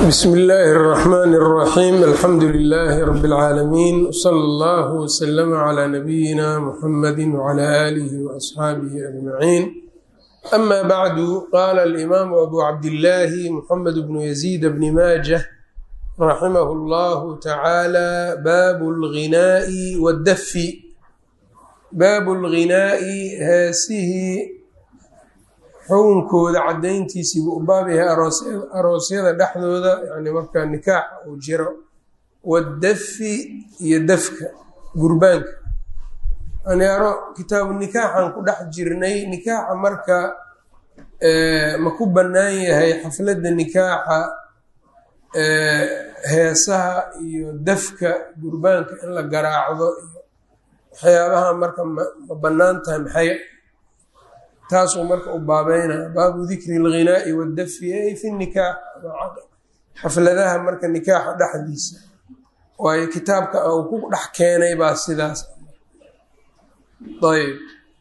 bsm illaahi الرaxmaan الraxiim alxamdu lilaahi rab اlcaalamiin wsala allah wslama cla nabiyina muxamadi wcla aalihi waasxaabihi ajmaciin ama bacdu qaala alimaamu abu cabdillaahi muxamed bnu yaziid bni maajah raximah اllahu tacaala baabu اlghinaa'i wاddafi baabu اlghinaa'i heesihii xukunkooda cadayntiisiibu u baab yahay aroosyada dhexdooda yani markaa nikaaxa uu jiro wadafi iyo dafka gurbaanka aniaro kitaabu nikaaxan ku dhex jirnay nikaaxa marka ma ku bannaan yahay xafladda nikaaxa heesaha iyo dafka gurbaanka in la garaacdo iyo waxyaabaha marka ma bannaan tahay maxay taasuu marka u baabeynaya baabu dikri اlghinaa'i wاdafi ay fi nikaax xafladaha marka nikaaxa dhexdiisa waayo kitaabka uu ku dhex keenay baa sidaas ayb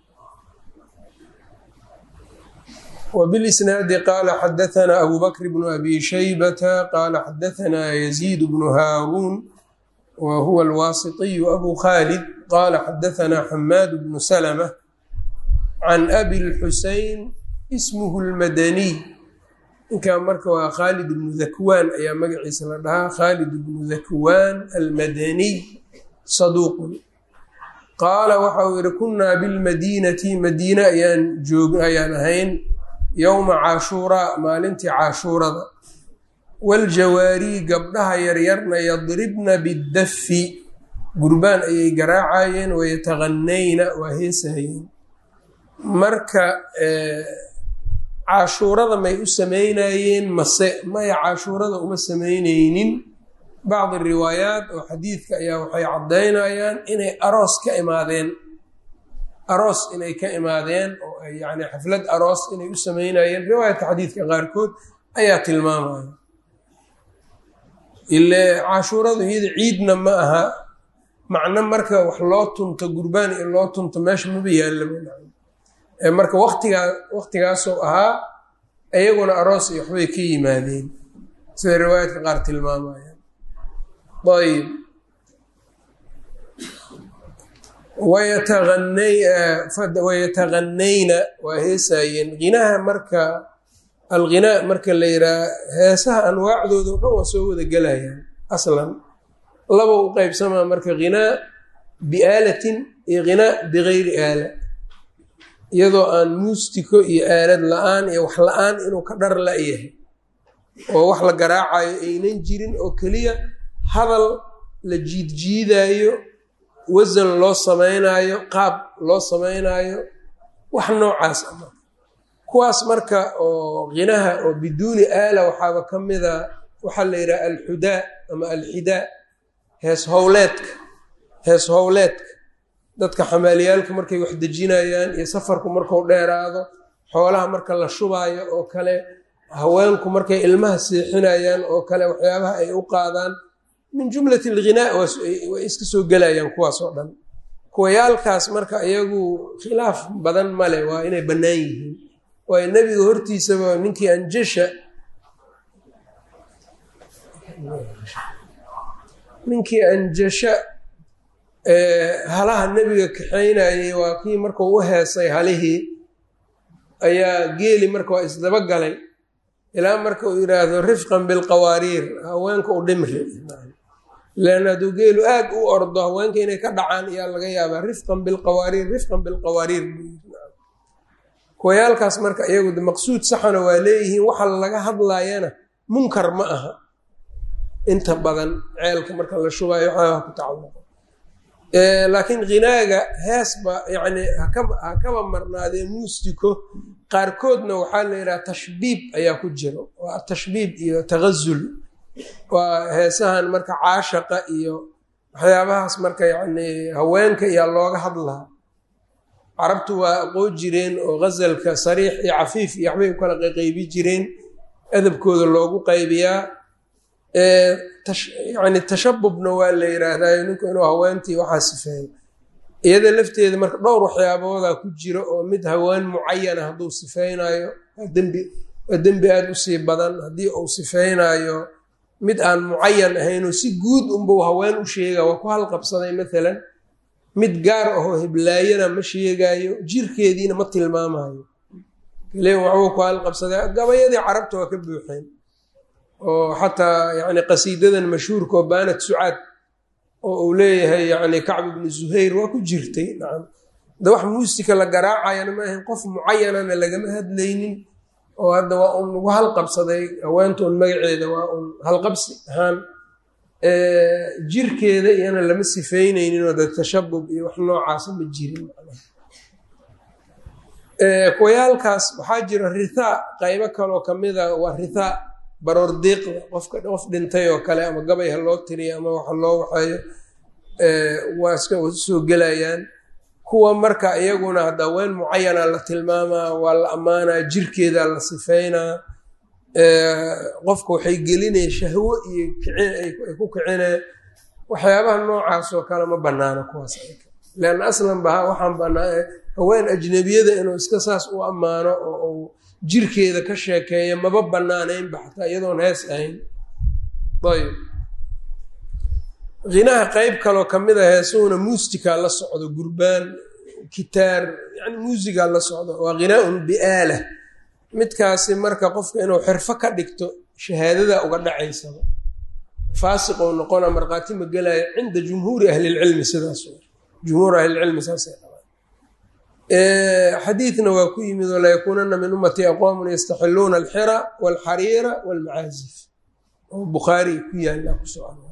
wbilisnaadi qaala xadaثna abu bakr bnu abi shaybata qaala xadaثna yaziid bnu haaruun wa huwa alwaasiطiyu abu khalid qaala xadaثna xamaad bnu slmة can abi lxusein ismuhu lmadaniy ninkan marka waa khaalid ibnu dakwaan ayaa magaciisa la dhahaa khaalid ibnu dakwaan almadaniy saduuqun qaala waxa uu yihi kunnaa bilmadiinati madiine ayaan joog ayaan ahayn yowma caashuuraa maalintii caashuurada waljawaarii gabdhaha yaryarna yadribna biddafi gurbaan ayay garaacayeen wayataganayna waa heesahayeen marka cashuurada may u sameynayeen mase maya cashuurada uma sameyneynin bacdi riwaayaat oo xadiidka ayaa waxay caddaynayaan inay aroos ka imaadeen aroos inay ka imaadeen oo ay yani xaflad aroos inay u sameynayeen riwaayatka xadiidka qaarkood ayaa tilmaamaya ile cashuuradu iyada ciidna ma aha macno marka wax loo tunto gurbaan iyo loo tunto meesha maba yaallaba marka watigaa waktigaasoo ahaa iyaguna aroos iyo waxbay ka yimaadeen sida riwaayaadka qaar tilmaamayaan ayb wayataganayna waa heesaayeen ginaha marka alghinaa marka la yihaha heesaha anwaacdooda o dhan waa soo wada gelayaan aslan laba u qeybsamaa marka ghinaa biaalatin iyo ghinaa bigayri aala iyadoo aan muustiko iyo aalad la-aan iyo wax la-aan inuu ka dhar la-yahay oo wax la garaacayo aynan jirin oo keliya hadal la jiidjiidaayo wasan loo sameynaayo qaab loo sameynaayo wax noocaas a marka kuwaas marka oo khinaha oo biduuni aala waxaaba ka mida waxaa la yidhaha alxudaa ama alxidaa hees howleedka hees howleedka dadka xamaaliyaalka markay wax dejinayaan iyo safarku marku dheeraado xoolaha marka la shubaayo oo kale haweenku markay ilmaha seexinayaan oo kale waxyaabaha ay u qaadaan min jumlati alghinaa way iska soo gelayaan kuwaas oo dhan kuwayaalkaas marka iyagu khilaaf badan male waa inay bannaan yihiin waayo nebiga hortiisaba ninkii anjasha ninkii anjasha halaha nebiga kaxaynayey waa kii markuu u heesay halihii ayaa geeli marka waa isdaba galay ilaa marka uu yidhaahdo rifqan bilqawaariir haweenka u dhimri lan hadduu geelu aad u ordo haweenka inay ka dhacaan ayaa laga yaabaa rifqan bilqawaariir rifqan bilqawaariir kuwayaalkaas marka iyagu maqsuud saxana waa leeyihiin waxa laga hadlayana munkar ma aha inta badan ceelka marka la shubayo waxaaha ku tacalluqo laakiin ghinaaga heesba yani hakaba marnaadee muustiko qaarkoodna waxaa la yidhaha tashbiib ayaa ku jiro waa tashbiib iyo tagazul waa heesahan marka caashaqa iyo waxyaabahaas marka yani haweenka iyaa looga hadlaa carabtu waa aqoon jireen oo ghasalka sariix iyo cafiif iyo waxbay u kala qaybi jireen adabkooda loogu qaybiyaa yani tashabubna waa la yiraahdayo ninku inuu haweentii waxaa sifeeyo iyada lafteeda marka dhowr waxyaaboodaa ku jira oo mid haween mucayana hadduu sifeynayo dembi waa dembi aada usii badan haddii uu sifeynaayo mid aan mucayan ahaynoo si guud unbuu haween u sheega waa ku halqabsaday maalan mid gaar ahoo heblaayana ma sheegaayo jirkeediina ma tilmaamayo kale waxbuu ku halqabsaday gabayadii carabta waa ka buuxeen oo xataa yani qasiidadan mashhuurka oo baanat sucaad oo uu leeyahay yani kacb ibnu zuhayr waa ku jirtay nacam da wax muusika la garaacayana ma ahayn qof mucayanana lagama hadlaynin oo hadda waa un lagu halqabsaday haweenta un magaceeda waa un halqabsi ahaan jirkeeda iyana lama sifeyneynin oo de tashabub iyo wax noocaasa ma jirin kuwayaalkaas waxaa jira rithaa qaybo kaloo kamida waa rithaa baroor diiqda qofka qof dhintay oo kale ama gabay ha loo tiriyo ama waxa loo waxeeyo waa iska soo gelayaan kuwa marka iyaguna hadda haween mucayana la tilmaamaa waa la ammaanaa jirkeeda la sifeynaa qofka waxay gelinaya shahwo iyo ay ku kicinee waxyaabaha noocaas oo kale ma banaano kuwaas leanna aslan ba waxaan banaa haween ajnabiyada inuu iska saas u ammaano oo uu jirkeeda ka sheekeeyo maba banaaneynba xataa iyadoon hees ahayn ayb hinaha qeyb kaloo kamid a heesuhuna muusika la socdo gurbaan kitaar yani muusiga la socdo waa hinaaun biaalah midkaasi marka qofka inuu xirfo ka dhigto shahaadada uga dhacaysaba faasiqou noqona markhaati ma gelaya cinda jumhuuri ahlilcilmi sidaas jumhuur ahlilcilmi saasay qabaan xadiidna waa ku yimid oo layakuunana min ummatii aqwaamun yastaxiluuna alxira walxariira walmacaazif oo bukhaari ku yaalla kusoo ar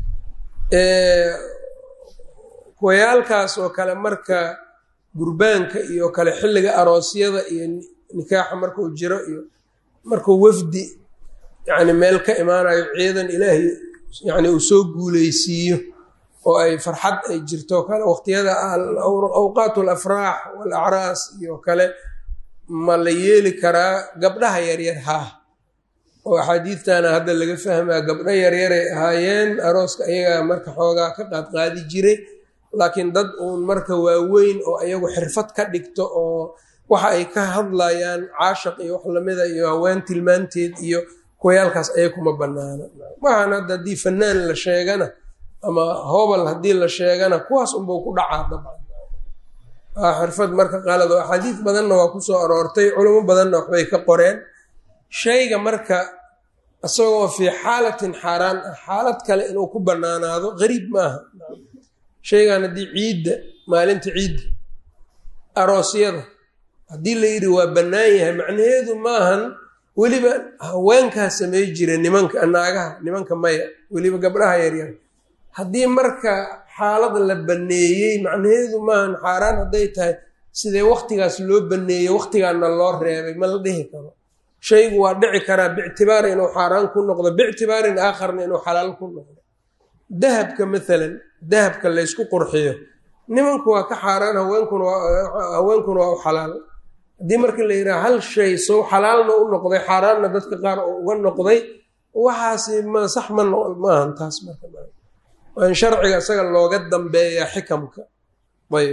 kuwayaalkaas oo kale marka gurbaanka iyo kale xilliga aroosyada iyo nikaaxa markuu jiro iyo markuu wafdi yani meel ka imaanayo ciidan ilaahay yani uu soo guuleysiiyo oo ay farxad ay jirto kale waqtiyada awqaat alafraax walacraas iyo kale ma la yeeli karaa gabdhaha yaryar haa oo axaadiidtana hadda laga fahmaa gabdho yaryaray ahaayeen arooska ayagaa marka xoogaa ka qaadqaadi jiray laakiin dad uun marka waaweyn oo ayagu xirfad ka dhigto oo waxa ay ka hadlayaan caashaq iyo wax lamida iyo haween tilmaanteed iyo kuwayaalkaas aya kuma banaana waxaan hadda haddii fanaan la sheegana ama hobal haddii la sheegana kuwaas unbau ku dhacaa dabcan xirfad marka qalad oo axaadiis badanna waa kusoo aroortay culamo badanna waxbay ka qoreen shayga marka isagoo fii xaalatin xaaraan ah xaalad kale inuu ku banaanaado gariib maaha shaygan haddii ciidda maalinta ciidda aroosyada haddii la yidhi waa bannaan yahay macnaheedu maahan weliba haweenkaa samey jira nimanka naagaha nimanka maya weliba gabdhaha yaryar haddii marka xaalad la banneeyey macnaheedu maahan xaaraan hadday tahay sidee waktigaas loo banneeyey waktigaana loo reebay ma la dhihi karo shaygu waa dhici karaa bictibaari inuu xaaraan ku noqdo bictibaarin aakharna inuu xalaal ku noqdo dahabka maalan dahabka laysku qurxiyo nimanku waa ka xaaraan haweenkuna waa u xalaal haddii marka la yidhaha hal shay sow xalaalna u noqday xaaraanna dadka qaar oo uga noqday waxaasi ma sax ma maahan taas marka waa in sharciga isaga looga dambeeyaa xikamka ayb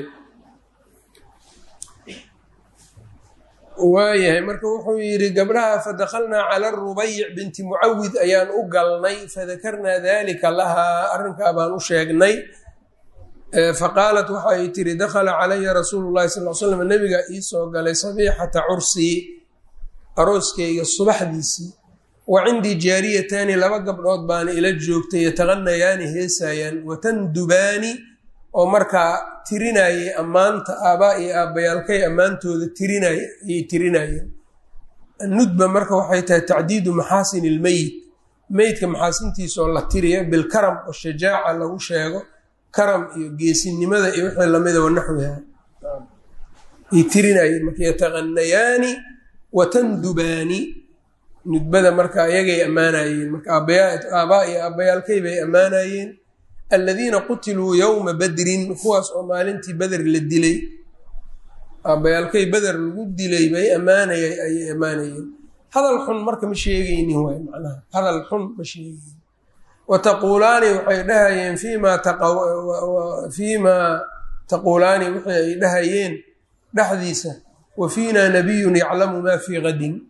waayahay marka wuxuu yidhi gabdhaha fadakalnaa cala rubayic binti mucawid ayaan u galnay fadakarnaa dalika lahaa arrinkaa baan u sheegnay faqaalat waxa ay tiri dakhala calaya rasuulu llahi sal l slam nabiga iisoo galay sabiixata cursii arooskeyga subaxdiisii wa cindii jaariyataani laba gabdhood baana ila joogtay yataqanayaani heesaayaan watandubaani oo markaa tirinayay ammaanta aabaa iyo aabbayaalkay ammaantooda tirinay ayay tirinayeen annudba marka waxay tahay tacdiidu maxaasin ilmeyit meydka maxaasintiisaoo la tiriya bilkaram oo shajaaca lagu sheego karam iyo geesinimada iyo wixii lamida wanaxwiha ay tirinayeen marka yataqanayaani watandubaani nudbada marka ayagay ammaanayeen marka aabaa iyo aabbayaalkay bay ammaanayeen aladiina qutiluu yowma badrin kuwaas oo maalintii beder la dilay aabbayaalkay beder lagu dilay bay ammaanaya ayay ammaanayeen hadal xun marka ma sheegaynin waay macnaha hadal xun ma sheegaynin wataquulaani waxay dhahayeen fiimaa fiimaa taquulaani wixii ay dhahayeen dhexdiisa wa fiinaa nabiyun yaclamu maa fii qadin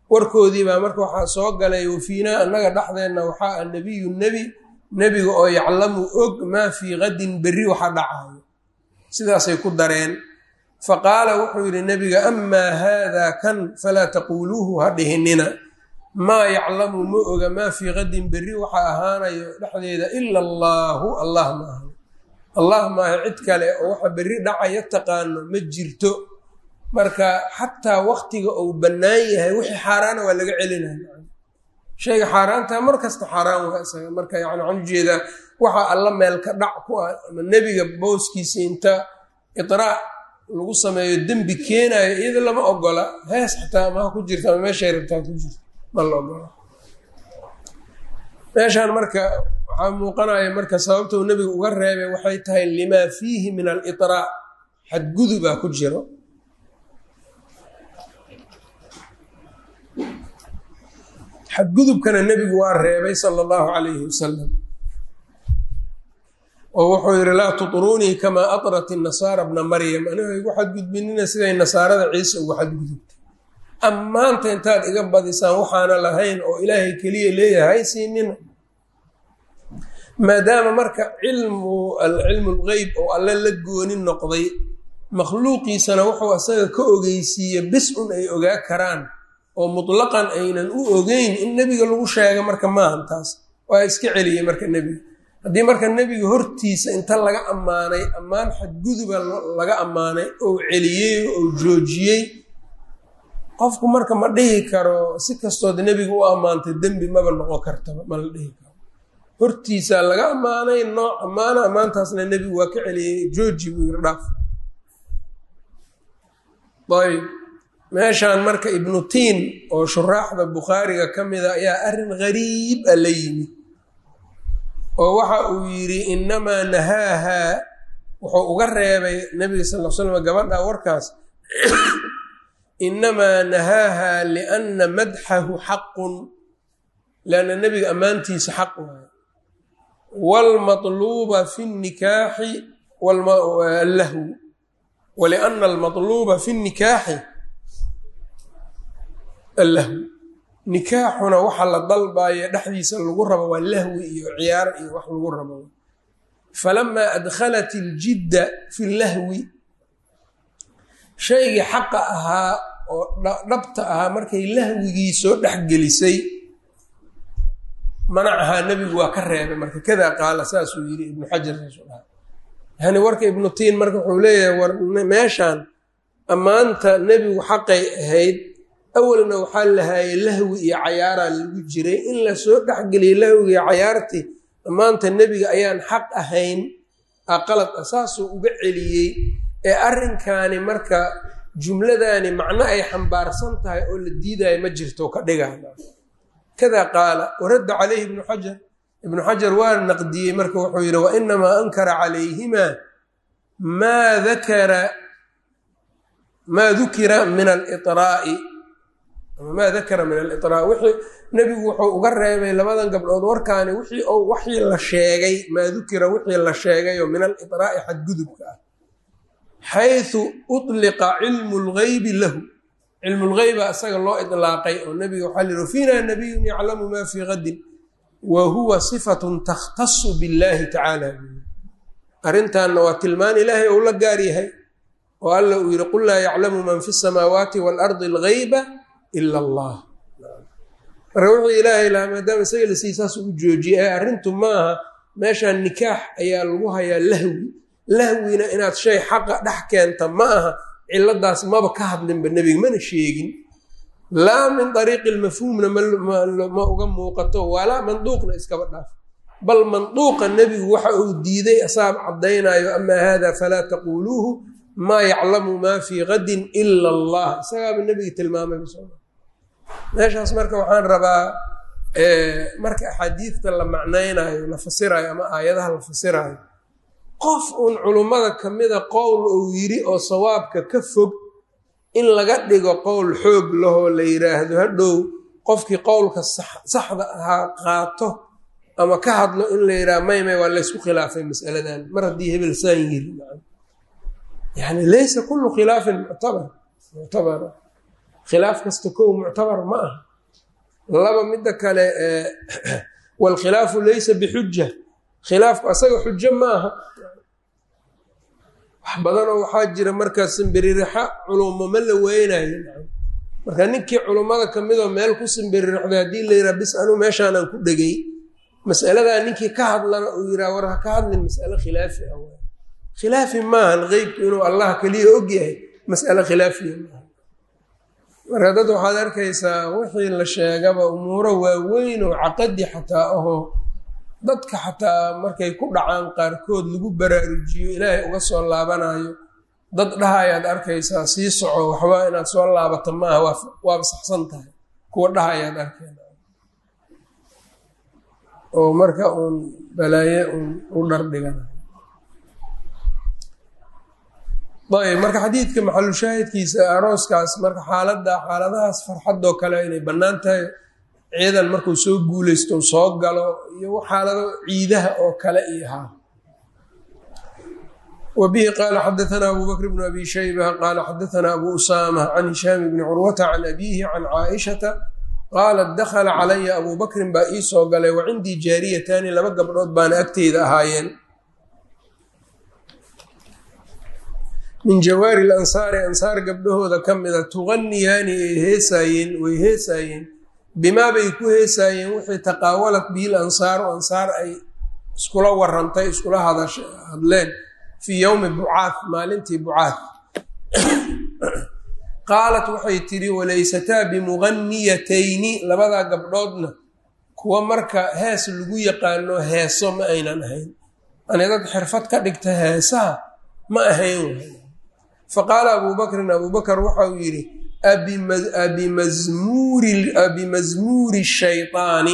warkoodii baa marka waxaa soo galay wafiinaa annaga dhexdeenna waxaa a nebiyu nebi nebiga oo yaclamu og maa fii qadin berri waxa dhacayo sidaasay ku dareen fa qaala wuxuu yidhi nebiga amaa haadaa kan falaa taquuluuhu ha dhihinina maa yaclamu ma oga maa fii qadin berri waxa ahaanayo dhexdeeda ila allaahu allah ma aha allah maaha cid kale oo waxa berri dhacaya taqaano ma jirto marka xataa waktiga uu bannaan yahay wixii xaaraana waa laga celinaya shayga xaaraantaa mar kasta xaaraan waa isaga marka yani waxaan ujeedaa waxa alla meel ka dhac ku ah ama nebiga booskiisa inta idraac lagu sameeyo dembi keenayo iyada lama ogola hees xataa maha ku jirta ama meeshay rabtaa ku jirta ma la ogola meeshaan marka waxaa muuqanaya marka sababta uu nebiga uga reebay waxay tahay limaa fiihi min alidraac xadgudubaa ku jiro xadgudubkana nebigu waa reebay sala allahu calayhi wasalam oo wuxuu yidhi laa tutruunii kamaa atrat inasaara bna maryam anigo igu xadgudbinina siday nasaarada ciise ugu xadgudubtay ammaanta intaad iga badisaan waxaana lahayn oo ilaahay keliya leeyahay siinina maadaama marka cilmu cilmu lgeyb oo alle la gooni noqday makhluuqiisana wuxuu asaga ka ogeysiiye bis un ay ogaa karaan oo mutlaqan aynan u ogeyn in nebiga lagu sheega marka maahan taas waa iska celiyey marka nebiga haddii marka nebiga hortiisa inta laga ammaanay ammaan xadguduba laga ammaanay oo celiyey oo joojiyey qofku marka ma dhihi karo si kastood nebiga u ammaantay dembi maba noqon kartaba ma la dhihi karo hortiisaa laga ammaanay nooc ammaana ammaantaasna nebigu waa ka celiyey jooji buu yiri dhaaf ayb meeshaan marka ibnu tiin oo shuraaxda bukhaariga ka mida ayaa arrin gariib a la yimid oo waxa uu yidhi inamaa nahaahaa wuxuu uga reebay nebiga sal l slam gabadha warkaas inamaa nahaahaa lianna madxahu xaqun lianna nebiga ammaantiisa xaq waayo waalmatluuba fi nikaaxi allahu waliana almatluuba fi nikaaxi allahu nikaaxuna waxa la dalbayo dhexdiisa lagu rabo waa lahwi iyo ciyaar iyo wax lagu rabo falamaa adkhalat iljidda fi lahwi shaygii xaqa ahaa oo dhabta ahaa markay lahwigii soo dhexgelisay manacahaa nebigu waa ka reebay marka kadaa qaala saasuu yidhi ibnu xajar saasuu dhaha yani warka ibnu tiin marka wuxuu leeyahay war meeshaan ammaanta nebigu xaqay ahayd awalna waxaa lahaayey lahwi iyo cayaaraa lagu jiray in lasoo dhexgeliyay lahwiga iyo cayaartii ammaanta nebiga ayaan xaq ahayn a qalad ah saasuu uga celiyey ee arrinkaani marka jumladaani macno ay xambaarsan tahay oo la diidayo ma jirto ka dhigaa kada qaala waradda calayhi ibnu xajar ibnu xajar waa naqdiyey marka wuxuu yidhi wa inamaa ankara calayhimaa maa dakara maa dukira min aliطraa'i maa dakara min aliطraa wixii nebigu wuxuu uga reebay labadan gabdhood warkaani wixii ou waxii la sheegay maa dukira wixii la sheegay oo min aliطraa'i xadgudubka ah xayثu uطliqa cilmu اlgeybi lahu cilmu lgeyba isaga loo iطlaaqay oo nebiga waxaa lihi fiina nabiyun yaclamu ma fii gadin wa huwa صifaة takhtasu biاllahi tacaala arrintanna waa tilmaan ilaahay ou la gaar yahay oo alla uu yihi qul laa yaclamu man fi الsamaawaati wاlardi اlgeyba ila allah marka wuxuu ilaahay lahaa maadaama isaga lasii saas ugu joojiyay ee arrintu maaha meeshaan nikaax ayaa lagu hayaa lahwi lahwina inaad shay xaqa dhex keenta ma aha ciladaas maba ka hadlinba nebiga mana sheegin laa min ariiqi lmafhuumna ma uga muuqato walaa manduuqna iskaba dhaaf bal manduuqa nebigu waxa uu diiday asaab caddaynayo amaa hada falaa taquuluuhu maa yaclamu maa fii gadin ila allah isagaaba nebiga tilmaamay meeshaas marka waxaan rabaa marka axaadiidta la macnaynayo la fasirayo ama aayadaha la fasirayo qof uun culummada kamida qowl uu yidhi oo sawaabka ka fog in laga dhigo qowl xoog lahoo la yidhaahdo hadhow qofkii qowlka saxda ahaa qaato ama ka hadlo in la yidhaha may may waa laysku khilaafay masaladan mar haddii hebel saan yiri yani laysa kullu khilaafin muctabar muctabara khilaaf kasta kow muctabar ma aha laba midda kale waalkhilaafu laysa bixuja khilaafku asaga xujo ma aha wax badanoo waxaa jira markaa simbiririxa culumo ma la weynayo marka ninkii culummada ka midoo meel ku simbiririxday haddii la yidhaha bis anuu meeshaanaan ku dhegay masaladaa ninkii ka hadlana uu yiraa war ha ka hadlin mas'ale khilaafi ah khilaafi maahan qeybku inuu allah keliya og yahay mas'ale khilaafiya maaha marka dad waxaad arkaysaa wixii la sheegaba umuuro waaweyn oo caqadi xataa ahoo dadka xataa markay ku dhacaan qaarkood lagu baraarujiyo ilaahay uga soo laabanayo dad dhahayaad arkaysaa sii soco waxba inaad soo laabato maaha waaba saxsan tahay kuwa dhahayaad arkeen oo marka uun balaaye uun u dhardhigana ayb marka xadiidka maxalushaahidkiisa arooskaas marka xaalada xaaladahaas farxadoo kale inay bannaan tahay ciidan markuu soo guuleysto soo galo iyo xaalado ciidaha oo kale iyo haa wa bihi qaala xadaanaa abu bakr bnu abi shayba qaala xadaanaa abu usaama can hishaam bni curwata can abiihi can caaishata qaalat dakhala calaya abu bakrin baa ii soo galay wa cindii jaariyataani laba gabdhood baana agteyda ahaayeen min jawaari lansaari ansaar gabdhahooda ka mida tuganiyaani ay heesaayeen way heesaayeen bimaa bay ku heesaayeen wixii taqaawalat biil ansaaru ansaar ay iskula warantay iskula hadleen fii yowmi bucaad maalintii bucaad qaalat waxay tidhi walaysataa bimuganiyatayni labadaa gabdhoodna kuwa marka hees lagu yaqaano heeso ma aynan ahayn ani dad xirfad ka dhigta heesaha ma ahayn faqaala abuu bakrin abuu bakar waxa uu yidhi abimazmuuri shayطaani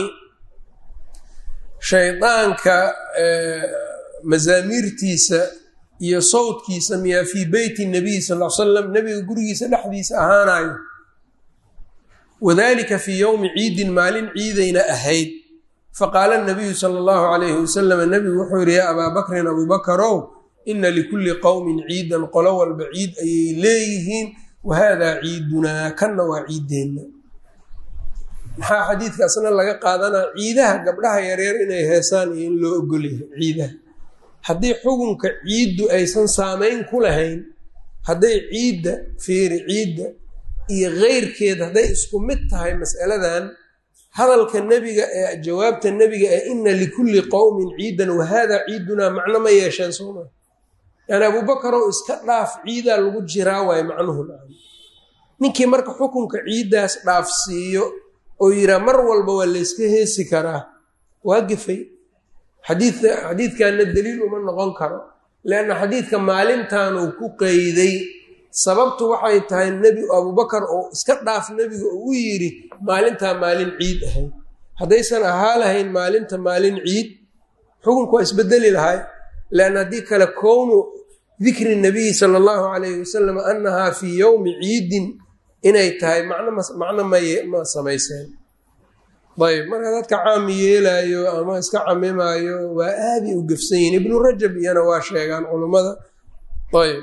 shaydaanka mazaamiirtiisa iyo sawdkiisa miyaa fii beyti nabiy sal l slam nabiga gurigiisa dhexdiisa ahaanayo wadalika fii yowmi ciidin maalin ciidayna ahayd faqaala nabiyu sala allahu calayhi wasalam nabigu wuxuu yidhi yaa abaa bakrin abuu bakarow ina likulli qowmin ciidan qolo walba ciid ayay leeyihiin wahaadaa ciidunaa kanna waa ciideenna maxaa xadiidkaasna laga qaadanaa ciidaha gabdhaha yaryar inay heesaan iyo in loo ogolyahay ciidaha haddii xukunka ciiddu aysan saamayn ku lahayn hadday ciidda fiiri ciidda iyo keyrkeed hadday isku mid tahay mas'aladan hadalka nebiga ee jawaabta nebiga ee ina likulli qowmin ciidan wahaadaa ciidunaa macno ma yeesheen sooma yani abuubakarow iska dhaaf ciidaa lagu jiraa waayo macnuhu nacam ninkii marka xukunka ciiddaas dhaafsiiyo oo yiraa mar walba waa layska heesi karaa waa gefay xadiidka xadiidkanna daliil uma noqon karo leanna xadiidka maalintanuu ku qeyday sababtu waxay tahay nebi abuubakar oo iska dhaaf nebiga oo u yidhi maalintaa maalin ciid ahayd haddaysan ahaa lahayn maalinta maalin ciid xukunku waa isbedeli lahay leanna haddii kale kownu dikri nabiyi sala allahu calayhi wasalam annahaa fii yowmi ciidin inay tahay macno ma samayseen ayb marka dadka caami yeelaayo ama iska camimaayo waa aaday u gefsan yihin ibnu rajab iyana waa sheegaan culummada ayb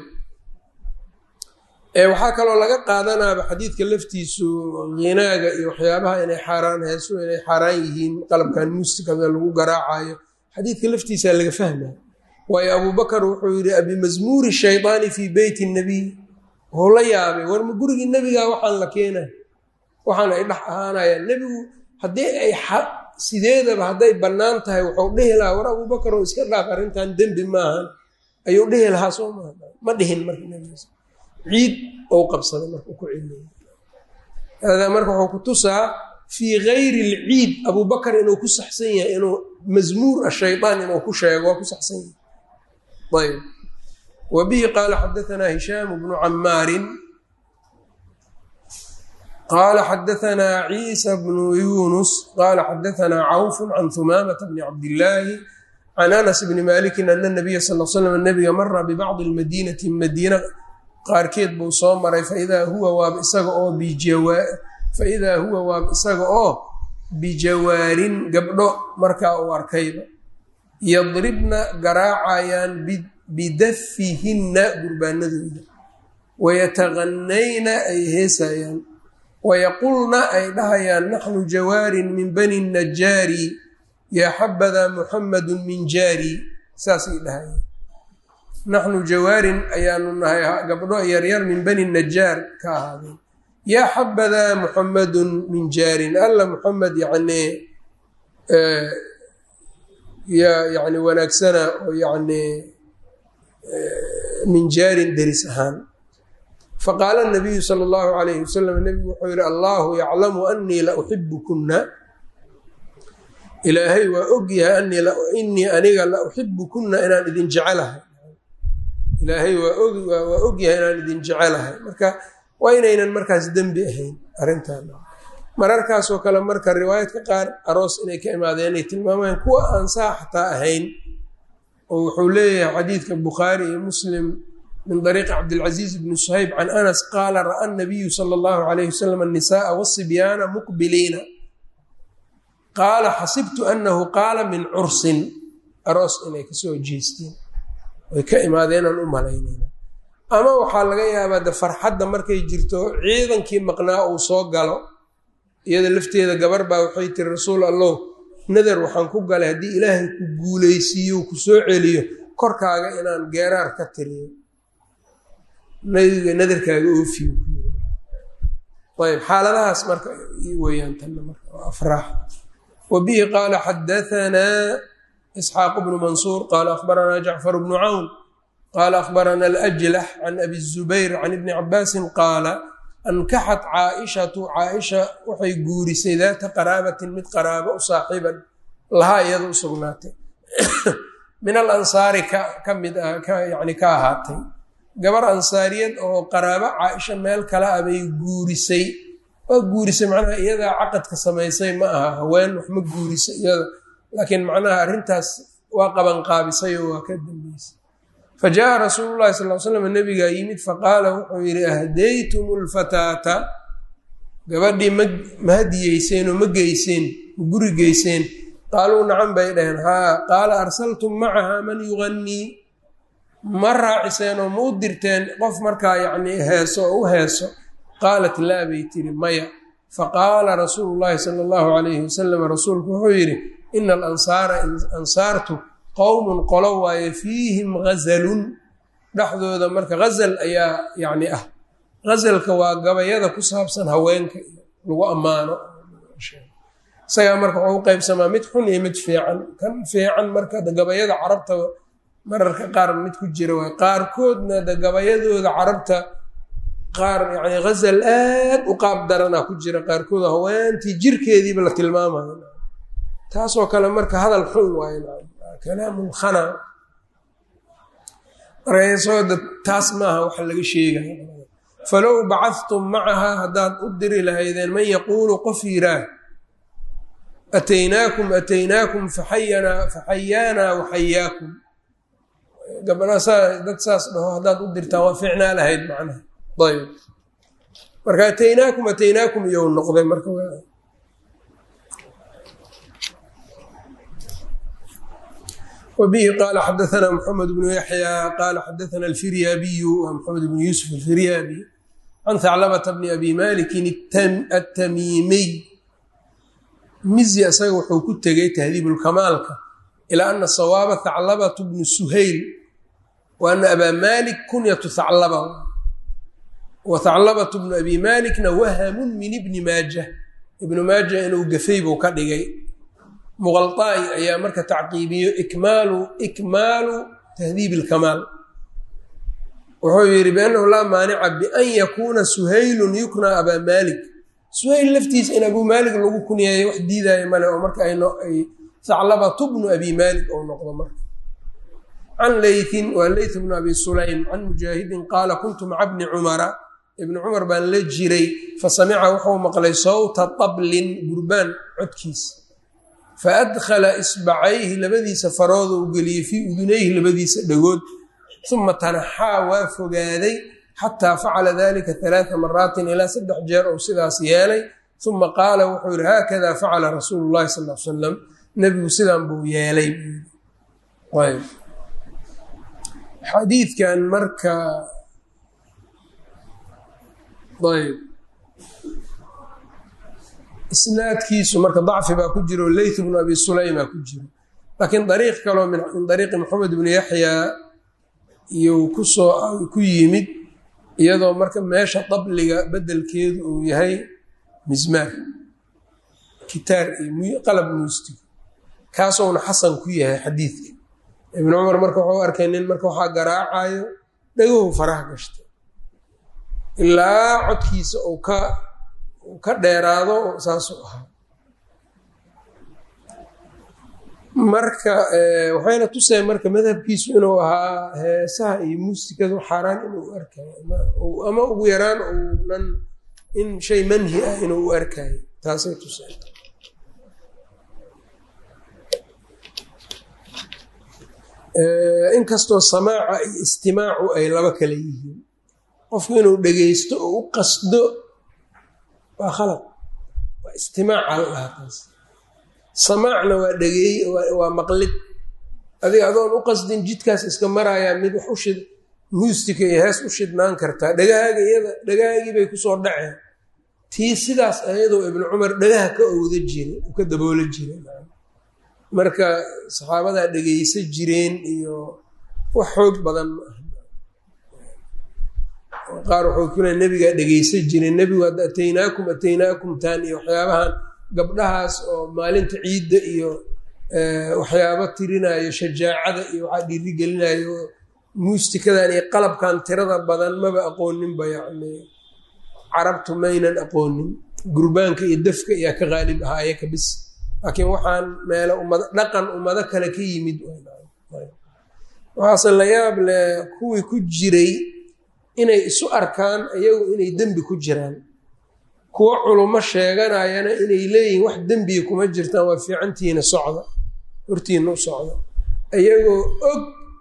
waxaa kaloo laga qaadanaaba xadiidka laftiisu hinaaga iyo waxyaabaha inay xaaraan heesu inay xaaraan yihiin qalabkan muusikada lagu garaacayo xadiidka laftiisaa laga fahmaya waayo abuubakar wuxuu yidhi abimazmuuri shaydaani fii beyti nabiy wuxuu la yaabay warma gurigii nebigaa waxaan la keenay waxaan ay dhex ahaanayaan nebigu haddii ay sideedaba hadday bannaan tahay wuxuu dhihi lahaa war abuubakar oo iska dhaaf arrintan dembi maahan ayuu dhihi lahaa soo maaha ma dhihin marka nebigiis ciid ou qabsaday marka ku celiyay haadaa marka wuxuu ku tusaa fii gayri lciid abuubakar inuu ku saxsan yahay inuu mazmuur ashayaan inuu ku sheego waa ku saxsan yahay ayb wa bihi qaala xadaanaa hishaamu bnu camaarin qaala xadaanaa ciisa bnu yunus qaala xadaanaa cawfu can humaamata bni cabdillaahi can anas bni malikin ana nabiya sal l slam nabiga mara bibacdi lmadiinati madiina qaarkeed buu soo maray faidaa huwa waab isaga oo faidaa huwa waab isaga oo bijawaarin gabdho markaa uu arkayba yadribna garaacayaan bidafihinna gurbaanadooda wayataganayna ay heesayaan wayaqulna ay dhahayaan naxnu jawaarin min bani najaari yaa xabadaa muxamadun min jaari saasay dhahayaan naxnu jawaarin ayaanu nahay gabdho yaryar min bani najaar ka ahaadeen yaa xabadaa muxamadun min jaarin alla muxamed yacnii yaa yani wanaagsana oo yacnii min jaarin deris ahaan faqaala nabiyu sala allahu calayhi wasalam nebigu wuxuu yihi allahu yaclamu anii la uxibukunna ilaahay waa ogyahay inii aniga la uxibukunna inaan idin jecelahay ilaahay waa ogyahay inaan idin jecelahay marka waa inaynan markaas dembi ahayn arrintan mararkaasoo kale marka riwaayadka qaar aroos inay ka imaadeen inay tilmaamayaan kuwa aan saa xataa ahayn oo wuxuu leeyahay xadiidka bukhaari iyo muslim min dariiqi cabdilcaziiz bni suhayb can anas qaala ra'a nabiyu sala allahu calayhi wasalam annisaaa wasibyaana muqbiliina qaala xasibtu annahu qaala min cursin aroos inay kasoo jeesteen way ka imaadeenaan u malaynayna ama waxaa laga yaabaa de farxadda markay jirto ciidankii maqnaa uu soo galo iyada lafteeda gabar baa waxay tiri rasuul allow nadar waxaan ku galay haddii ilaahay ku guulaysiiyo ku soo celiyo korkaaga inaan geeraar ka tiriyo nabiga nadarkaaga oofiyo ayb xaaladahaas marka weyaan tanna marka waa afraax wa bihi qaala xadahanaa isxaaq bnu mansuur qaala akhbaranaa jacfar bnu cawn qaala akhbarana alajlax can abi zubayr can ibni cabaasin qaala ankaxat caaishatu caaisha waxay guurisay daata qaraabatin mid qaraabo u saaxiiban lahaa iyada u sugnaatay min al ansaari ka mid ah yani ka ahaatay gabar ansaariyad oo qaraabo caaisha meel kale ah bay guurisay waa guurisay macnaha iyadaa caqadka samaysay ma aha haween wax ma guurisay iyada laakiin macnaha arrintaas waa qabanqaabisay oo waa ka dambeysay fa jaaa rasuulu llahi sal l slam nabigaa yimid faqaala wuxuu yidhi ahdaytum lfataata gabadhii ma ma hadiyeyseen oo ma geyseen ma guri geyseen qaaluu nacan bay dhaheen haa qaala arsaltum macaha man yugannii ma raaciseen oo ma u dirteen qof markaa yacnii heeso oo u heeso qaalat laa bay tiri maya faqaala rasuulu llaahi sala allahu calayhi wasalam rasuulku wuxuu yidhi ina alansaara ansaartu qowmun qolo waaye fiihim ghasalun dhexdooda marka ghazal ayaa yacni ah ghasalka waa gabayada ku saabsan haweenka lagu ammaano isagaa marka wuxuu u qeybsamaa mid xun iyo mid fiican kan fiican marka gabayada carabta mararka qaar mid ku jira waay qaarkoodna de gabayadooda carabta qaar yani ghazal aad u qaab daranaa ku jira qaarkood haweentii jirkeediiba la tilmaamayo taasoo kale marka hadal xun waaye kalaamulkhana markasooda taas maaha waxa laga sheegaya falow bacadtum macahaa haddaad u diri lahaydeen man yaquulu qof yiraah ataynaakum ataynaakum faxayanaa faxayaanaa waxayaakum gabdha saa dad saas dhaho haddaad u dirtaan waa fiicnaa lahayd macnaha ayb marka ataynaakum ataynaakum iyou noqday marka wbihi qaala xadaana mxamed bnu yaxya qaala xadaana alfiryaabiyu waa maxamed bnu yuusuf alfiryaabi can haclabata bni abi malikin atamiimiy mizi isaga wuxuu ku tegay tahdiibulkamaalka ilaa ana sawaaba haclabatu bnu suhayl wa ana abaa malik kunyatu haclaba wa haclabatu bnu abi malikna wahamun min ibni maaja ibnu maaja inuu gafay buu ka dhigay muqalطaa'i ayaa marka tacqiibiyo ikmaalu ikmaalu tahdiib اlkamaal wuxuu yihi biannahu laa maanica bian yakuuna suhaylun yukna abaa malik suhayl laftiisa in abuu maalik lagu kunyeeyo wax diidaayo male oo marka ay haclabatu bnu abi maalik ou noqdo marka can leytin waa leyt bnu abi sulaym can mujaahidin qaala kuntu maca bni cumara ibni cumar baan la jiray fasamica wuxuu maqlay sawta tablin gurbaan codkiisa faadkhala isbacayhi labadiisa farooda u geliyey fii udunayhi labadiisa dhagood uma tanaxaa waa fogaaday xataa facala dalika alaaa maraatin ilaa saddex jeer ou sidaas yeelay uma qaala wuxuu yihi haakada facala rasuulu llahi sal l salam nebigu sidan buu yeelay xadiidkan marka ayb isnaadkiisu marka dacfi baa ku jiro leyth bnu abi sulaymaa ku jiro laakiin dariiq kaloo min dariiqi maxamed bni yaxyaa iyou kusoo ku yimid iyadoo marka meesha dabliga bedelkeedu uu yahay mismaar kitaar iyo qalab muustigo kaasowna xasan ku yahay xadiidka ibnu cumar marka waxuu arkay nin marka waxaa garaacayo dhagohu faraha gashtay ilaa codkiisa uu ka uu ka dheeraado saasuu ahaa marka waxayna tuseen marka madhabkiisu inuu ahaa heesaha iyo muusikadu xaaraan inuu arkayo ama ugu yaraan uunan in shay manhi ah inuu u arkayo taasay tuseen inkastoo samaaca iyo istimaacu ay laba kale yihiin qofku inuu dhegeysto oo u qasdo waa khalaq waa istimaaca la dhahaa taas samaacna waa dhageey waa maqlid adiga adoon u qasdin jidkaas iska marayaa mid wax ushid muustika iyo hees u shidnaan kartaa dhagahaaga iyada dhagahaagii bay kusoo dhaceen tii sidaas ayadoo ibnu cumar dhagaha ka owda jira u ka daboola jira marka saxaabadaa dhegeysa jireen iyo wax xoog badan ma aha qaar waxuu ku leey nebigaa dhegeysa jireen nebigu hadda ataynaakum ataynaakum taan iyo waxyaabahan gabdhahaas oo maalinta ciidda iyo waxyaabo tirinayo shajaacada iyo waxaa dhiirigelinayo muustikadan iyo qalabkan tirada badan maba aqooninba yacni carabtu maynan aqoonin gurbaanka iyo dafka iyaa ka qaalib ahaa ayaka bis laakiin waxaan meelo ummado dhaqan ummado kale ka yimid waxaase la yaab leh kuwii ku jiray inay isu arkaan iyagu inay dembi ku jiraan kuwo culummo sheeganayana inay leeyihiin wax dembiga kuma jirtaan waa fiicantiina socda hortiina u socda iyagoo og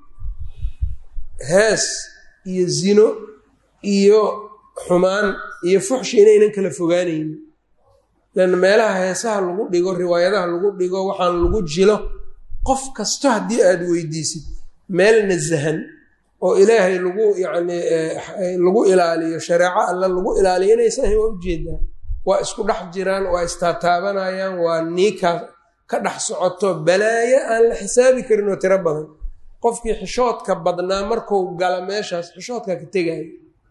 hees iyo zino iyo xumaan iyo fuxshi inaynan kala fogaanaynin lanna meelaha heesaha lagu dhigo riwaayadaha lagu dhigo waxaan lagu jilo qof kasto haddii aada weydiisid meel nasahan oo ilaahay lagu yacni lagu ilaaliyo shareeco alla lagu ilaaliyo inaysan ahayn waa ujeedaa waa isku dhex jiraan waa istaataabanayaan waa niikaa ka dhex socoto balaayo aan la xisaabi karin oo tiro badan qofkii xishoodka badnaa marku gala meeshaas xishoodka ka tegayo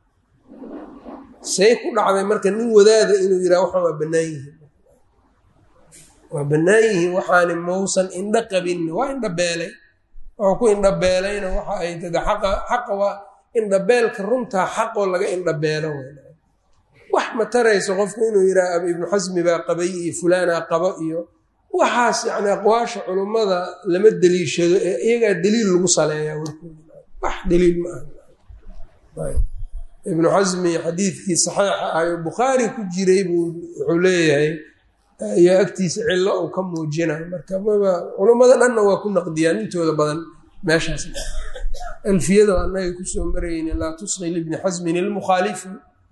say ku dhacday marka nin wadaada inuu yidhaha waxaan waa bannaan yihiin waa bannaan yihiin waxaani mausan indho qabin waa indho beelay wuxuu ku indhabeelayna waxa ay tada xaqa xaqa waa indhabeelka runtaa xaqoo laga indhabeelo wax ma tarayso qofku inuu yidhaha ibnu xasmi baa qabay iyo fulaanaa qabo iyo waxaas yani aqwaasha culummada lama deliishado ee iyagaa daliil lagu saleeyaa warkooda wax daliil ma aha ibnu xasmi xadiidkii saxiixa ayo bukhaari ku jiray buu wuxuu leeyahay ayaa agtiisa cillo uu ka muujinayo marka maba culummada dhanna waa ku naqdiyaan intooda badan meeshaas alfiyada annaga kusoo marayni laa tusqi libni xasmin ilmukhaalifi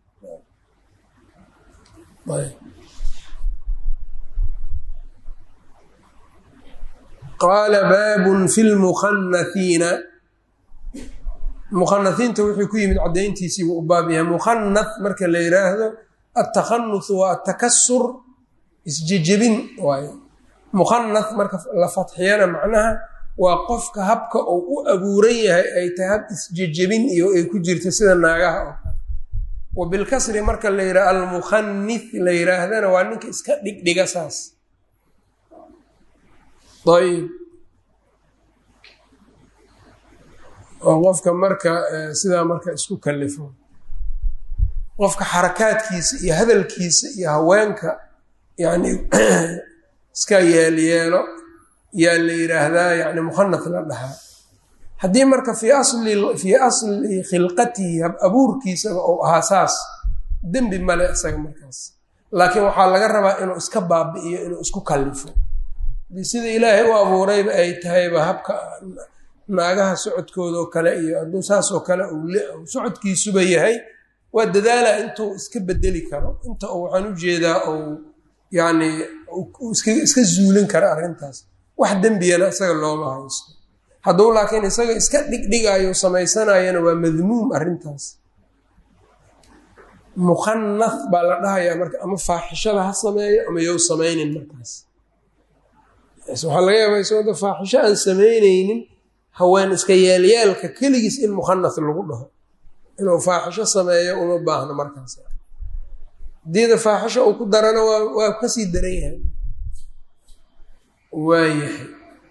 qaala baabun fi lmukhanathiina mukhanathiinta wuxuu ku yimid caddayntiisiibuu u baab yahay mukhanath marka la yidhaahdo altakhanuth waa atakasur isjejebin waayo mukhanath marka la fatxiyana macnaha waa qofka habka uu u abuuran yahay ay tahay hab isjejebin iyo ay ku jirta sida naagaha oo kale wa bilkasri marka la yidhaha almukhanith la yidhaahdana waa ninka iska dhigdhiga saas ayb oo qofka marka sidaa marka isku kalifo qofka xarakaadkiisa iyo hadalkiisa iyo haweenka yani iska yeelyeelo yaa la yidhaahdaa yani mukhanath la dhahaa haddii marka fii asli fii asli khilqatihi hab abuurkiisaba uu ahaa saas dembi male isaga markaas laakiin waxaa laga rabaa inuu iska baabi'iyo inuu isku kallifo sida ilaahay u abuurayba ay tahayba habka naagaha socodkoodao kale iyo hadduu saasoo kale socodkiisuba yahay waa dadaala intuu iska bedeli karo inta uu waxaan u jeedaa uu yacni iska zuulin kara arrintaas wax dembiyana isaga looma haysto hadduu laakiin isaga iska dhigdhigayo samaysanayana waa madmuum arrintaas mukhanath baa la dhahayaa marka ama faaxishada ha sameeyo ama yow samaynin markaas waxaa laga yaabaa isagoo faaxisho aan samaynaynin haween iska yaalyaalka keligiis in mukhanath lagu dhaho inuu faaxisho sameeyo uma baahno markaas hadiida faaxisho uu ku darana waa waa kasii daran yahay waayahay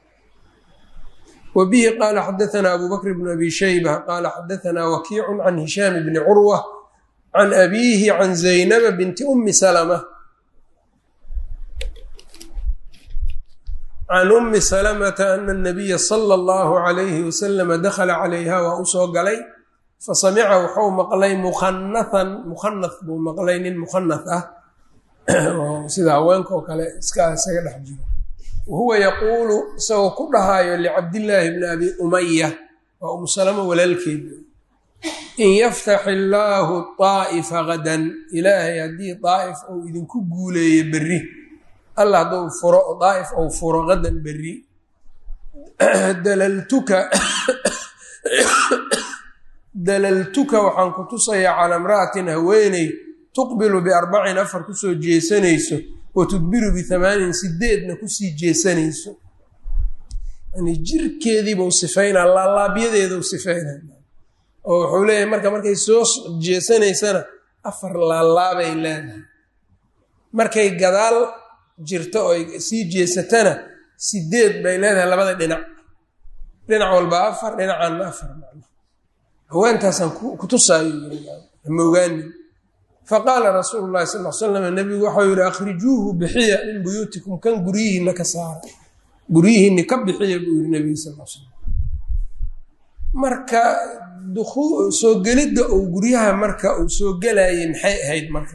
wa bihi qaala xadaanaa abu bakr bn abi shayba qaala xadaanaa wakiicu can hishaam bni curwa can abiihi can zaynaba binti umi salma can umi salamata ana anabiya sala allahu calayhi wasalama dakhala calayha waa u soo galay fasamica wuxuu maqlay mukhanathan mukhanath buu maqlay nin mukhanath ah sida haweenka oo kale iska isaga dhex jiro wahuwa yaquulu isagoo ku dhahaayo licabdillaahi bni abi umaya waa umu salama walaalkeed in yaftax illaahu daa'ifa gadan ilaahay haddii daa'if ou idinku guuleeyo berri alla hadduu furo daa'if ou furo gadan berri dalaltuka dalaltuka waxaan ku tusayaa calaa imra'atin haweeney tuqbilu biarbacin afar kusoo jeesanayso wa tudbiru bihamaanin sideedna kusii jeesanayso yani jirkeediibau sifaynaa laalaabyadeedau sifaynaa oo wuxuu leeyahay marka markay soo jeesanaysana afar laalaabay leedahay markay gadaal jirto oo ay sii jeesatana sideed bay leedahay labada dhinac dhinac walba afar dhinacanna afar haweentaasaan ku tusaayo ma ogaanin faqaala rasuulu llahi sal l slam nabigu waxau yihi akhrijuuhu bixiya min buyuutikum kan guryihiina ka saara guryihiini ka bixiya buu yihi nabiga sal l slam marka soo gelidda uu guryaha marka uu soo gelayay maxay ahayd marka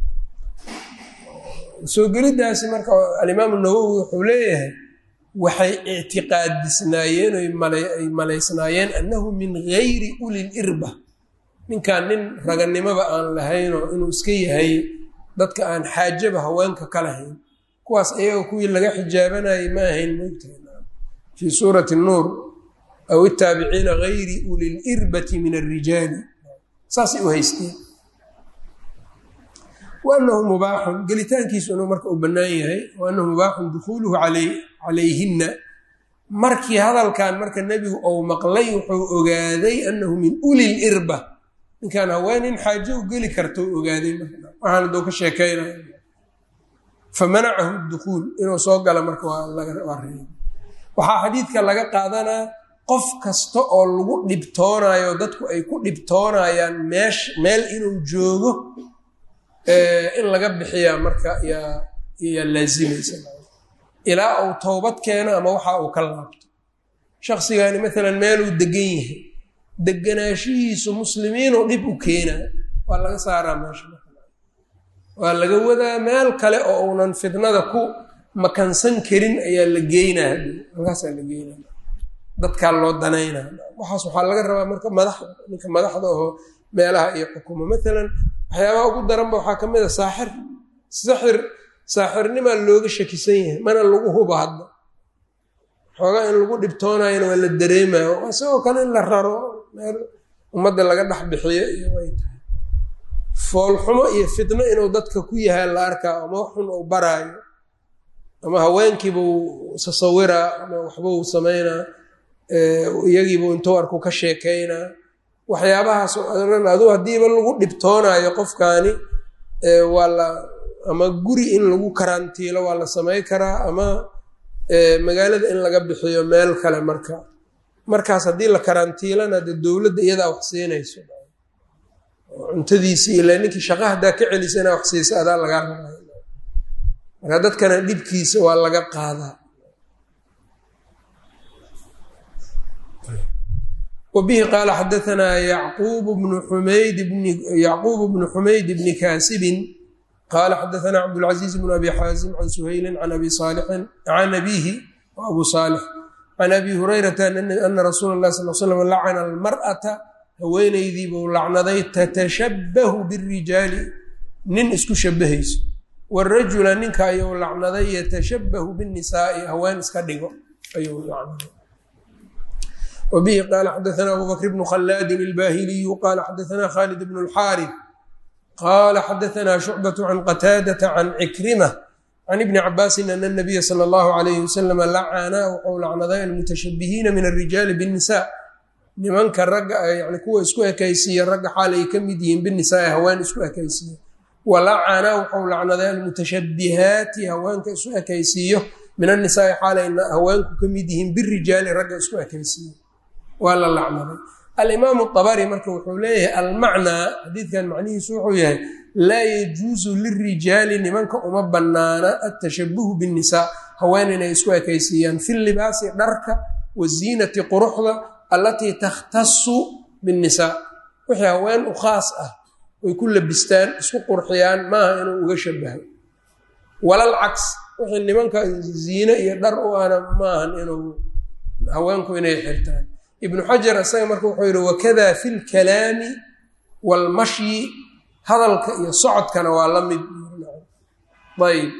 soo geliddaasi marka alimaamu nawowi wuxuu leeyahay waxay ictiqaadisnaayeen oy ay malaysnaayeen annahu min gayri ulil irba ninkan nin raganimoba aan lahaynoo inuu iska yahay dadka aan xaajaba haweenka ka lahayn kuwaas ayaga kuwii laga xijaabanayay ma ahayn moogtahay fii suurati nuur aw itaabiciina gayri ulil irbati min alrijaali saasay u haysteen wa anahu mubaaxun gelitaankiisu inuu marka uu bannaan yahay wa anahu mubaaxun dukhuuluhu calayhinna markii hadalkan marka nebigu ou maqlay wuxuu ogaaday annahu min ulil irba ninkaan haweenin xaajo u geli karta u ogaaday waxaan aduu ka sheekaynaya famanacahu dukhuul inuu soo gala marka waa reey waxaa xadiidka laga qaadanaa qof kasta oo lagu dhibtoonayo dadku ay ku dhibtoonayaan meesh meel inuu joogo in laga bixiyaa marka yaa yaa laazimaysa ilaa uu towbad keeno ama waxa uu ka laabto shakhsigani maalan meeluu degan yahay deganaashihiisu muslimiinuu dhib u keenaa waa laga saaraa meesha waa laga wadaa meel kale oo uunan fidnada ku makansan karin ayaa la geynaa halkaasaa la geynaa dadkaa loo danaynaa waxaas waxaa laga rabaa marka madaxda ninka madaxda oo meelaha iyo xukumo maalan waxyaabaha ugu daranba waxaa ka mid a saaxir saxir saaxirnimaa looga shakisan yahay mana lagu hubo hadda xoogaa in lagu dhibtoonayana waa la dareemayo isagoo kale in la raro meel ummadda laga dhex bixiyo iyo way tahay foolxumo iyo fitno inuu dadka ku yahay la arkaa ama waxxun uu baraayo ama haweenkiibuu sasawiraa ama waxbuu samaynaa iyagiibuu intuu arku ka sheekaynaa waxyaabahaas dhan aduu haddiiba lagu dhibtoonaayo qofkaani waa la ama guri in lagu karantiilo waa la samay karaa ama magaalada in laga bixiyo meel kale marka markaas haddii la karantiilana dee dowladda iyadaa wax siinayso cuntadiisii ilaa ninkii shaqa haddaa ka celisa inaa wax siisa adaa lagaa rabay marka dadkana dhibkiisa waa laga qaadaa wbihi qaala xadaanaa yacquub bnu xumayd bni yacquub bnu xumayd bni kaasibin qaala xadaanaa cabdulcaziiz bnu abi xaazim can suhaylin can abi saalixin can abiihi abu saalix can abi hurayrata ana rasuula اlahi sal slam lacana almar'ata haweenaydii buu lacnaday tatashabbahu birijaali nin isku shabahayso warajula ninka ayuu lacnaday yatashabbahu binnisaa'i haween iska dhigo ayuu lacnaday wbihi qaala xadaanaa abu bakr bnu khalaadin ilbaahiliyu qaala xadaanaa khaalid bnu lxaarif qaala xadaanaa shucbatu can qataadata can cikrima can ibni cabaasin ana nabiya sala allahu alayhi wasalama lacanaa wuxuu lacnaday almutashabihiina min alrijaali binnisa nimanka ragga yani kuwa isku ekaysiiya ragga xaal ay ka mid yihiin binisaai haween isku ekaysiiya walacana wuxuu lacnaday almutashabihaati haweenka isu ekaysiiyo min annisaai xaalayna haweenku ka mid yihiin birijaali ragga isku ekaysiiyo waa la lacnaday alimaamu abari marka wuxuu leeyahay almacnaa xadiidkan macnihiisu wuxuu yahay laa yajuusu lirijaali nimanka uma banaana atashabuhu binnisaa haween inay isku ekaysiiyaan fi libaasi dharka waziinati quruxda allatii takhtasu binnisaa wixii haween u khaas ah oy ku labistaan isku qurxiyaan maaha inuu uga shabahay walal caks wixii nimanka ziine iyo dhar u ana maahan inuu haweenku inay xirtaan ibnu xajar isaga marka wuxuu yihi wakada fi lkalaami waalmashyi hadalka iyo socodkana waa la mid ayb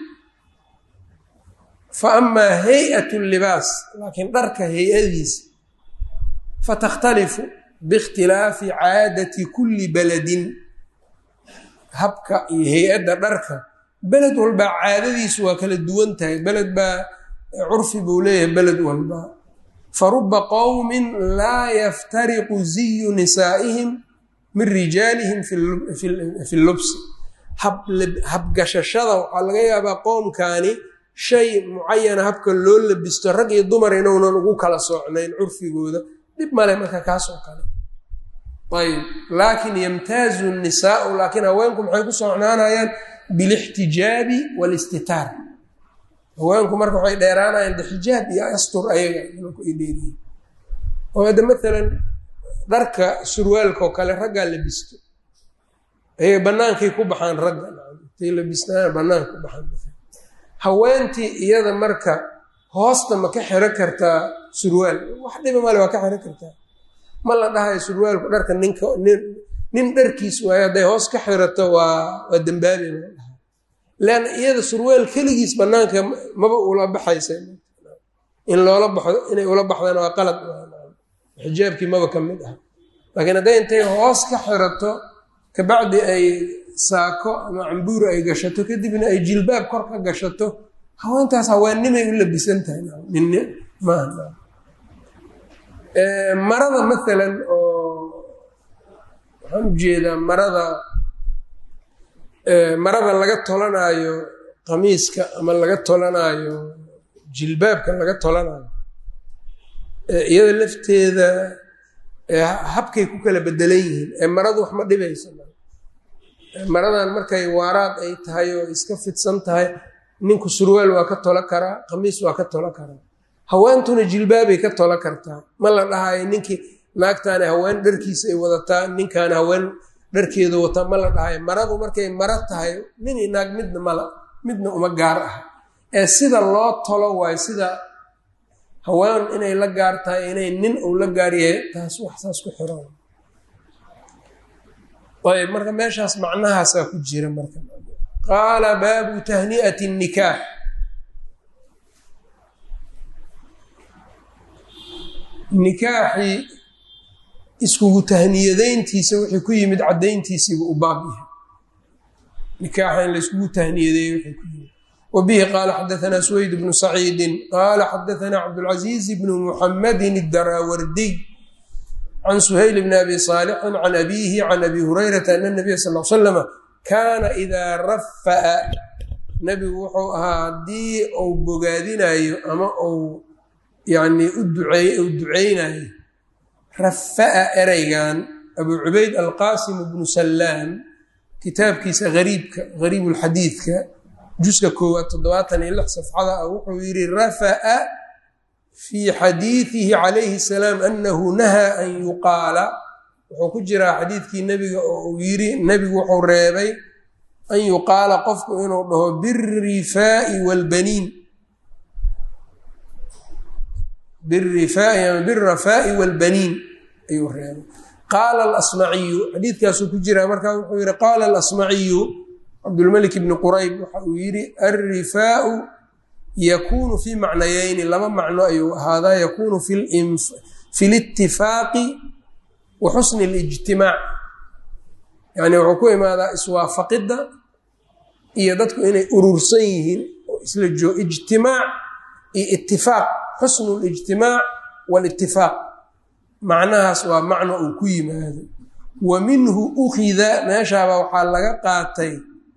fa amaa hay-at libaas laakiin dharka hay-adiisa fatakhtalifu biikhtilaafi caadati kulli beledin habka iyo hay-adda dharka beled walbaa caadadiisu waa kala duwan tahay beled baa curfi buu leeyahay beled walba faruba qowmin laa yaftariqu ziyu nisaa'ihim min rijaalihim fi lubsi habgashashada waxaa laga yaabaa qoomkaani shay mucayana habka loo labisto rag iyo dumar inuunan ugu kala soocnayn curfigooda dhib male marka kaas oo kale ayb laakin yamtaazu nisaau laakiin haweenku maxay ku socnaanayaan bilixtijaabi waalistitaar haweenku marka waxay dheeraanayaan de xijaab iyo astur ayaga nimanku ay dheeriyiin oo hadda maalan dharka surwaalka oo kale raggaa labisto ayay bannaankay ku baxaan ragga intay labistaan bannaanka ku baxaan haweentii iyada marka hoosta ma ka xiro kartaa surwaal wax dhiba male waa ka xiro kartaa ma la dhahayo surwaalku dharka ninka nin nin dharkiis waayo hadday hoos ka xirato waa waa dambaabi ma dhaha leanna iyada surwaal keligiis bannaanka maba ula baxaysa in loola baxdo inay ula baxdana waa qalad xijaabkii maba ka mid ah laakiin hadday intay hoos ka xirato kabacdi ay saako ama cambuur ay gashato kadibna ay jilbaab kor ka gashato haweentaas haweennimay u labisan tahay nin maaha marada maalan oo waxaan ujeedaa marada marada laga tolanaayo qamiiska ama laga tolanaayo jilbaabka laga tolanaayo iyada lafteeda habkay ku kala bedelan yihiin ee maradu wax ma dhibayso maradan markay waaraad ay tahay oo iska fidsan tahay ninku surwaal waa ka tolo karaa qamiis waa ka tolo karaa haweentuna jilbaabay ka tolo kartaa ma la dhahayo ninkii naagtaani haween dharkiisa ay wadataa ninkaani haween dharkeedu wataa ma la dhahayo maradu markay maro tahay nin i naag midna mala midna uma gaar ah ee sida loo tolo waayo sida haween inay la gaar tahay inay nin uu la gaar yahay taas wax saas ku xiran ayb marka meeshaas macnahaasaa ku jira marka qaala baabu tahni'ati nikaax nikaaxii iskugu tahniyadayntiisa wixii ku yimid caddayntiisiibu u baab yahay nikaaxa in layskugu tahniyadeeye wixii ku yimid wa bihi qaala xadaanaa suweyd bnu saciidin qaala xadaanaa cabdulcaziiz bnu muxamadin idaraawardiy can suhayl bni abi saalixin can abiihi can abi hurayrata ana nabiya sal l slama kaana idaa rafa'a nebigu wuxuu ahaa haddii uu bogaadinayo ama uu yani u duceynayo rafa'a ereygan abuu cubayd alqaasim bnu sallaam kitaabkiisa ariibka gariib lxadiidka juska koowaad toddobaatan iyo lix safxada ah wuxuu yidhi rafa'a fii xadiidihi calayhi salaam anahu nahaa an yuqaala wuxuu ku jiraa xadiidkii nebiga oo uu yidhi nebigu wuxuu reebay an yuqaala qofku inuu dhaho birifaa'i waalbaniin birifaa'i ama birafaa'i waalbaniin ayuu reebay qaala alasmaciyu xadiidkaasuu ku jiraa markaa wuxuu yidhi qaala alasmaciyu cabdulmalik bni qurayb waxa uu yidhi alrifaau yakuunu fii macnayeyni laba macno ayuu ahaadaa yakuunu fi litifaaqi wa xusni اlijtimaac yani wuxuu ku imaadaa iswaafaqidda iyo dadku inay urursan yihiin oo isla joo ijtimaac iyo itifaaq xusnu lijtimaac waalitifaaq macnahaas waa macno uu ku yimaado wa minhu ukhida meeshaaba waxaa laga qaatay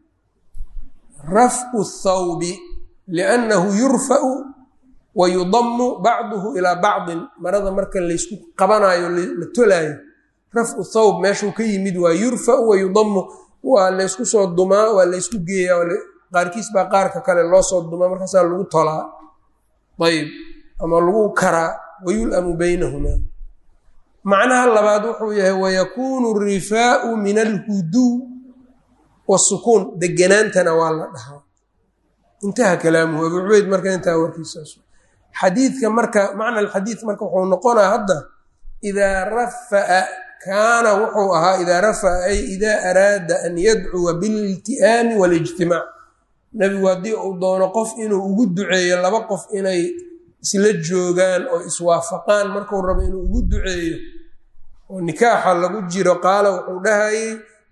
rafcu thawbi liannahu yurfa'u wa yudamu bacduhu ilaa bacdin marada marka laysku qabanayo la tolaayo rafcu thawb meeshuu ka yimid waa yurfa'u wa yudamu waa laysku soo dumaa waa laysku geeyaa qaarkiis baa qaarka kale loo soo dumaa markaasaa lagu tolaa ayb ama lagu karaa wayulamu baynahumaa macnaha labaad wuxuu yahay wayakuunu rifaau min alhuduw wasukuun deganaantana waa la dhahaa intaha kalaamuhu abu cubeyd marka intaa warkiisaas xadiidka marka macna alxadiid marka wuxuu noqonaa hadda idaa rafaa kaana wuxuu ahaa idaa rafaa ay idaa araada an yadcuwa bililti'aami walijtimaac nebigu haddii uu doono qof inuu ugu duceeyo laba qof inay isla joogaan oo iswaafaqaan markuu rabo inuu ugu duceeyo oo nikaaxa lagu jiro qaala wuxuu dhahayay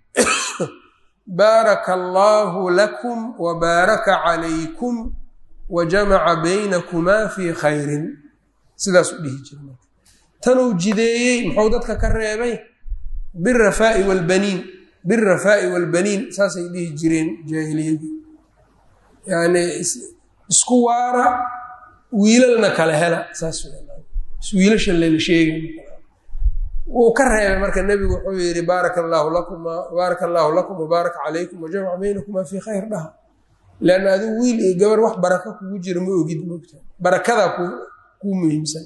baaraka allaahu lakum wa baaraka calaykum wa jamaca baynakumaa fii khayrin sidaasuu dhihi jira tanuu jideeyey muxuu dadka ka reebay birafaa'i waalbaniin birafaa'i waalbaniin saasay dhihi jireen jaahiliyadii yacni isku waara wiilalna kala hela saas wiilasha lala sheegay wuu ka reebay marka nebigu wuxuu yihi baaraka allaahu lakum baaraka allaahu lakum wabaaraka calaykum wajamaca baynakumaa fii khayr dhaha leanna adigu wiil iyo gabar wax baraka kugu jira ma ogid moogta barakadaa kuu muhiimsan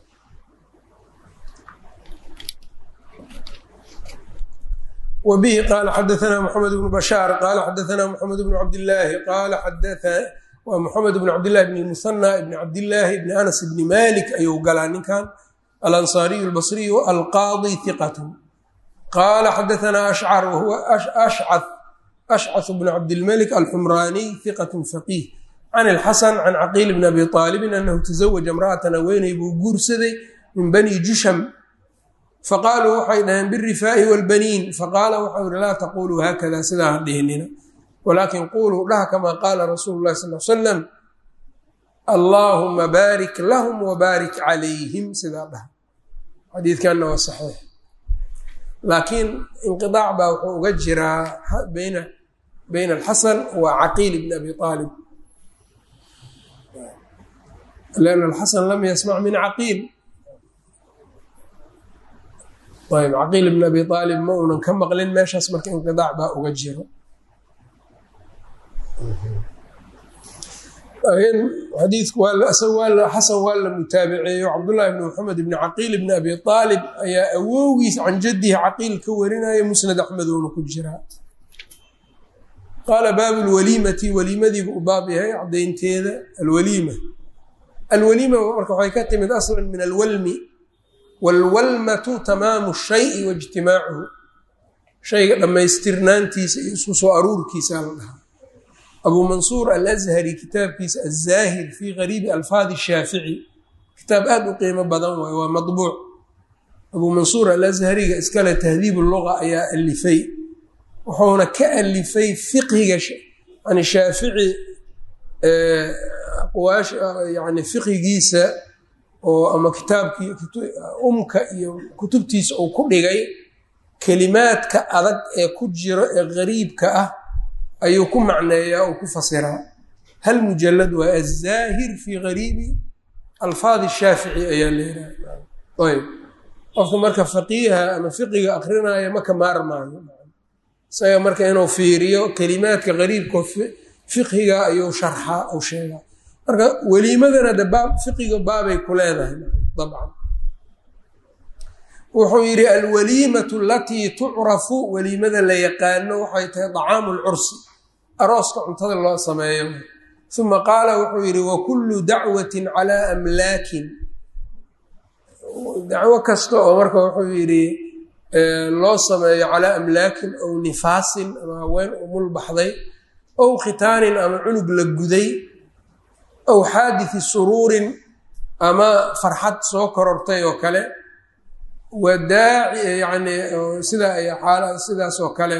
wbihi qaala xadaanaa mxamed bnu bashaar qaala xadaanaa mxamed bnu cabdilaahi qaala waa mxamed bn cabdillahi bn musanى bn cabdillaahi bni anas bni malik ayuu galaa ninkan alansaariyu albasriyu alqaadi hiqat qaala xadaanaa ashcar wahuwa ashcaث bn cabdilmalik alxumraaniy hiqat faqiih can ilxasan can caqiil bn abi aalibin anahu tazawaja imra'atan haweeney buu guursaday min bani jusham faqaaluu waxay dhaheen birifaa'i wاlbaniin faqaala waxau yihi laa taquluu haakada sidaa ha dhihinina walaakin quuluu dhaha kamaa qaala rasuulu lahi sal l salam allaahuma baarik lahum wabaarik calayhim sidaa dhaha xadiidkanna waa saxiix laakiin inqiaac baa wuxuu uga jiraa bayna bayna alxasan wa caqiil bni abi aalib lan alxasan lam yasmac min caqiil ayb caqiil bn abi aalib ma uunan ka maqlin meeshaas marka inqidaac baa uga jiro xadiidku xasan waa la mutaabiceeyo cabdullaahi bni maxamed bni caqiil bni abi aalib ayaa awowgiis can jadihi caqiil ka warinaya musnad axmedoona ku jiraa qaala baabu lwaliimati waliimadiibu u baab yahay cadaynteeda alwaliima alwaliima marka waxay ka timid aslan min alwalmi waalwalmatu tamaamu shayi waijtimaacuhu shayga dhammaystirnaantiisa iyo isku soo aruurkiisa la dhahaa abuu mansuur alashari kitaabkiisa azaahir fii gariibi alfaadi shaafici kitaab aad u qiimo badan waay waa madbuuc abuu mansuur alashariga iskale tahdiib luga ayaa alifay wuxuuna ka alifay fiqhiga yani shaafici aqwaash yani fiqhigiisa oo ama kitaabkii umka iyo kutubtiisa uu ku dhigay kelimaadka adag ee ku jiro ee gariibka ah ayuu ku macneeyaa oo ku fasiraa hal mujalad waa azaahir fii gariibi alfaadi shaafici ayaa leedahay ayb qofka marka faqiiha ama fiqiga akrinaya maka maarmaayo isaga marka inuu fiiriyo kelimaadka gariibka fiqhiga ayuu sharxaa u sheegaa marka weliimadana de baab fiqiga baabay ku leedahay dabcan wuxuu yidhi alwaliimatu alatii tucrafu weliimada la yaqaano waxay tahay dacaamu lcursi arooska cuntada loo sameeyo uma qaala wuxuu yidhi wakullu dacwatin calaa amlaakin dacwo kasta oo marka wuxuu yidhi loo sameeyo calaa amlaakin ow nifaasin ama haween umul baxday ow khitaanin ama cunug la guday ow xaaditثi suruurin ama farxad soo korortay oo kale wadaaci yani sida ay xaala sidaas oo kale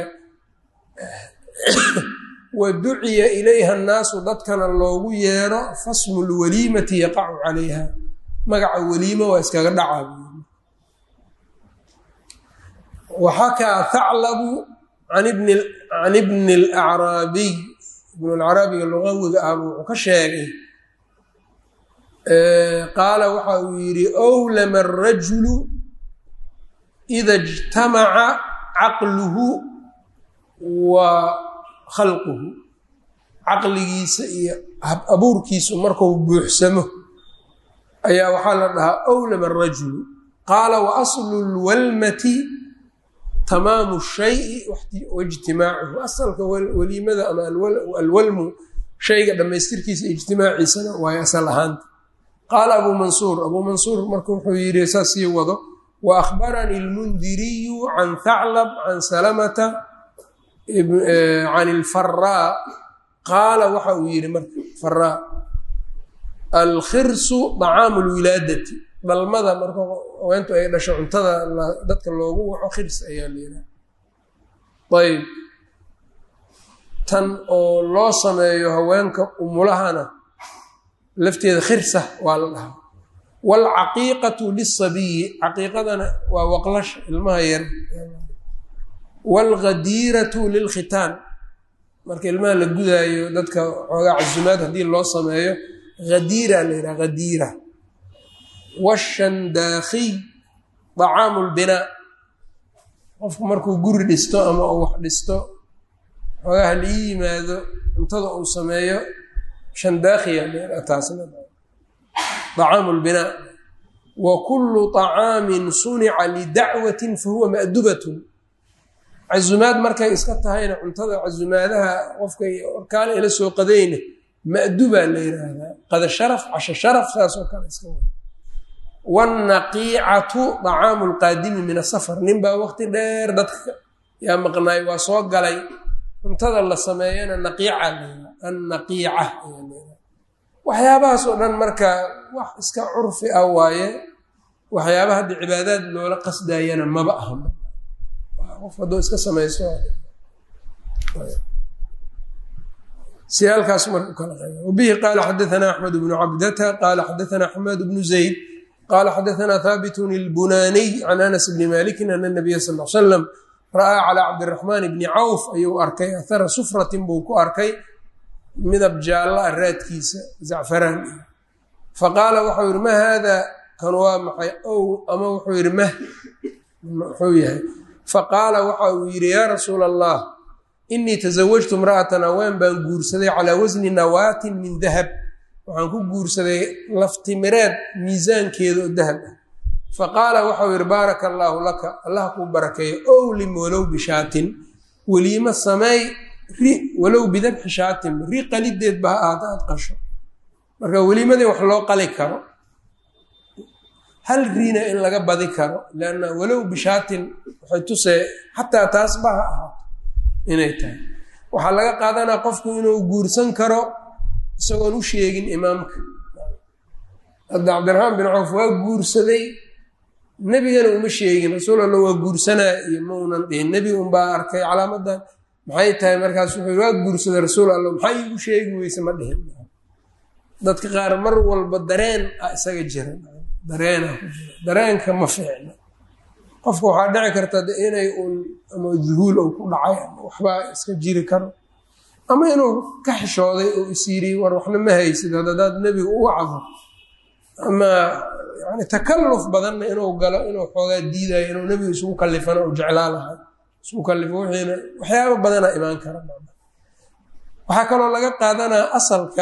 wa duciya ilayha annaasu dadkana loogu yeero fasmu lwaliimati yaqacu calayha magaca weliima waa iskaga dhacaa waxakaa thaclabu can ibni alacraabiy ibnu alcaraabiga lugawiga ah wuxuu ka sheegay qaala waxa uu yidhi owlama arajulu ida ijtamaca caqluhu wa khalquhu caqligiisa iyo hab abuurkiisu marku buuxsamo ayaa waxaa la dhahaa owlama arajulu qaala wa aslu lwalmati tamaamu shayi waijtimaacuhu asalka weliimada ama alwalmu shayga dhammaystirkiisa ijtimaaciisana waayo asal ahaanta qaala abuu mansuur abuu mansuur marka wuxuu yidhi saas sii wado wa akhbaranii lmundiriyu can thaclab can salamata can ilfaraa qaala waxa uu yidhi marka faraa alkhirsu dacaamu lwilaadati dhalmada marka haweentu ay dhasho cuntada dadka loogu waco khirs ayaa la yidhaha ayb tan oo loo sameeyo haweenka umulahana lafteeda khirsa waa la dhahaa waalcaqiiqatu lisabiyi caqiiqadana waa waqlasha ilmaha yar waalghadiiratu lilkhitaan marka ilmaha la gudaayo dadka xoogaa casumaad haddii loo sameeyo hadiira la yidhaha hadiira washandaakiy dacaamu lbinaa qofku markuu guri dhisto ama uu wax dhisto xoogaha lii yimaado cuntada uu sameeyo shandaakiya taasna dacaamu lbinaa wa kullu طacaamin sunica lidacwatin fahuwa ma'dubatun casumaad markay iska tahayna cuntada casumaadaha qofkay orkaale ila soo qadayna ma'dubaa la yidhaahdaa qada sharaf casho sharaf saas oo kale iska wاnaqiicatu طacaamu lqaadimi min asafar nin baa waqti dheer dadka yaa maqnaay waa soo galay cuntada la sameeyana naqiica la annaqiica waxyaabahaas oo dhan marka wax iska curfi ah waaye waxyaaba hadda cibaadaad loola qasdayana maba aha qof hadduu iska samayso si halkaas marka ukala qeyba wabihi qaala xadaثana axmed bnu cabdata qaala xadaثana xamaad bnu zayd qala xadaثna haabitun اlbunaaniy can anas bni malikin ana nabiya sal l slam ra'aa calى cabdiraxmaan bni cawf ayuu arkay ahara sufratin buu ku arkay midab jaalla a raadkiisa zacfaraan faqaala waxau yihi ma haada kan waa maxay ow ama wuxuu yihi mah muxuu yahay faqaala waxa uu yidhi yaa rasuula allah inii tasawajtu imra'atan haween baan guursaday calaa wasni nawaatin min dahab waxaan ku guursaday laftimireed miisaankeeda oo dahab ah faqaala waxau yihi baaraka allaahu laka allah kuu barakeeyo owlim walow bishaatin weliimo sameey ri walow bidabxi shaatin ri qalideed ba ha ahaata aad qasho marka weliimadii wax loo qali karo hal riina in laga badi karo leanna walow bishaatin waxay tusee xataa taas ba ha ahaato inay tahay waxaa laga qaadanaa qofku inuu guursan karo isagoon u sheegin imaamka hadda cabdiraxmaan bin cawf waa guursaday nebigana uma sheegin rasuul alla waa guursanaa iyo maunan dhihin nebi unbaa arkay calaamadan maxay tahay markaas wuxuu waa guursaday rasuul alla maxaa iigu sheegi weyse ma dhihin dadka qaar mar walba dareen a isaga jira dareena ku jira dareenka ma fiicna qofka waxaa dhici karta inay uun ama duhuul ou ku dhacay ama waxbaa iska jiri karo ama inuu ka xishooday oo is yiri war waxna ma haysid hadadaad nebiga u wacdo ama yani takalluf badanna inuu galo inuu xoogaa diidayo inuu nebiga isugu kallifana u jeclaa lahaa isugu kallifo wixiina waxyaaba badanaa imaan kara waxaa kaloo laga qaadanaa asalka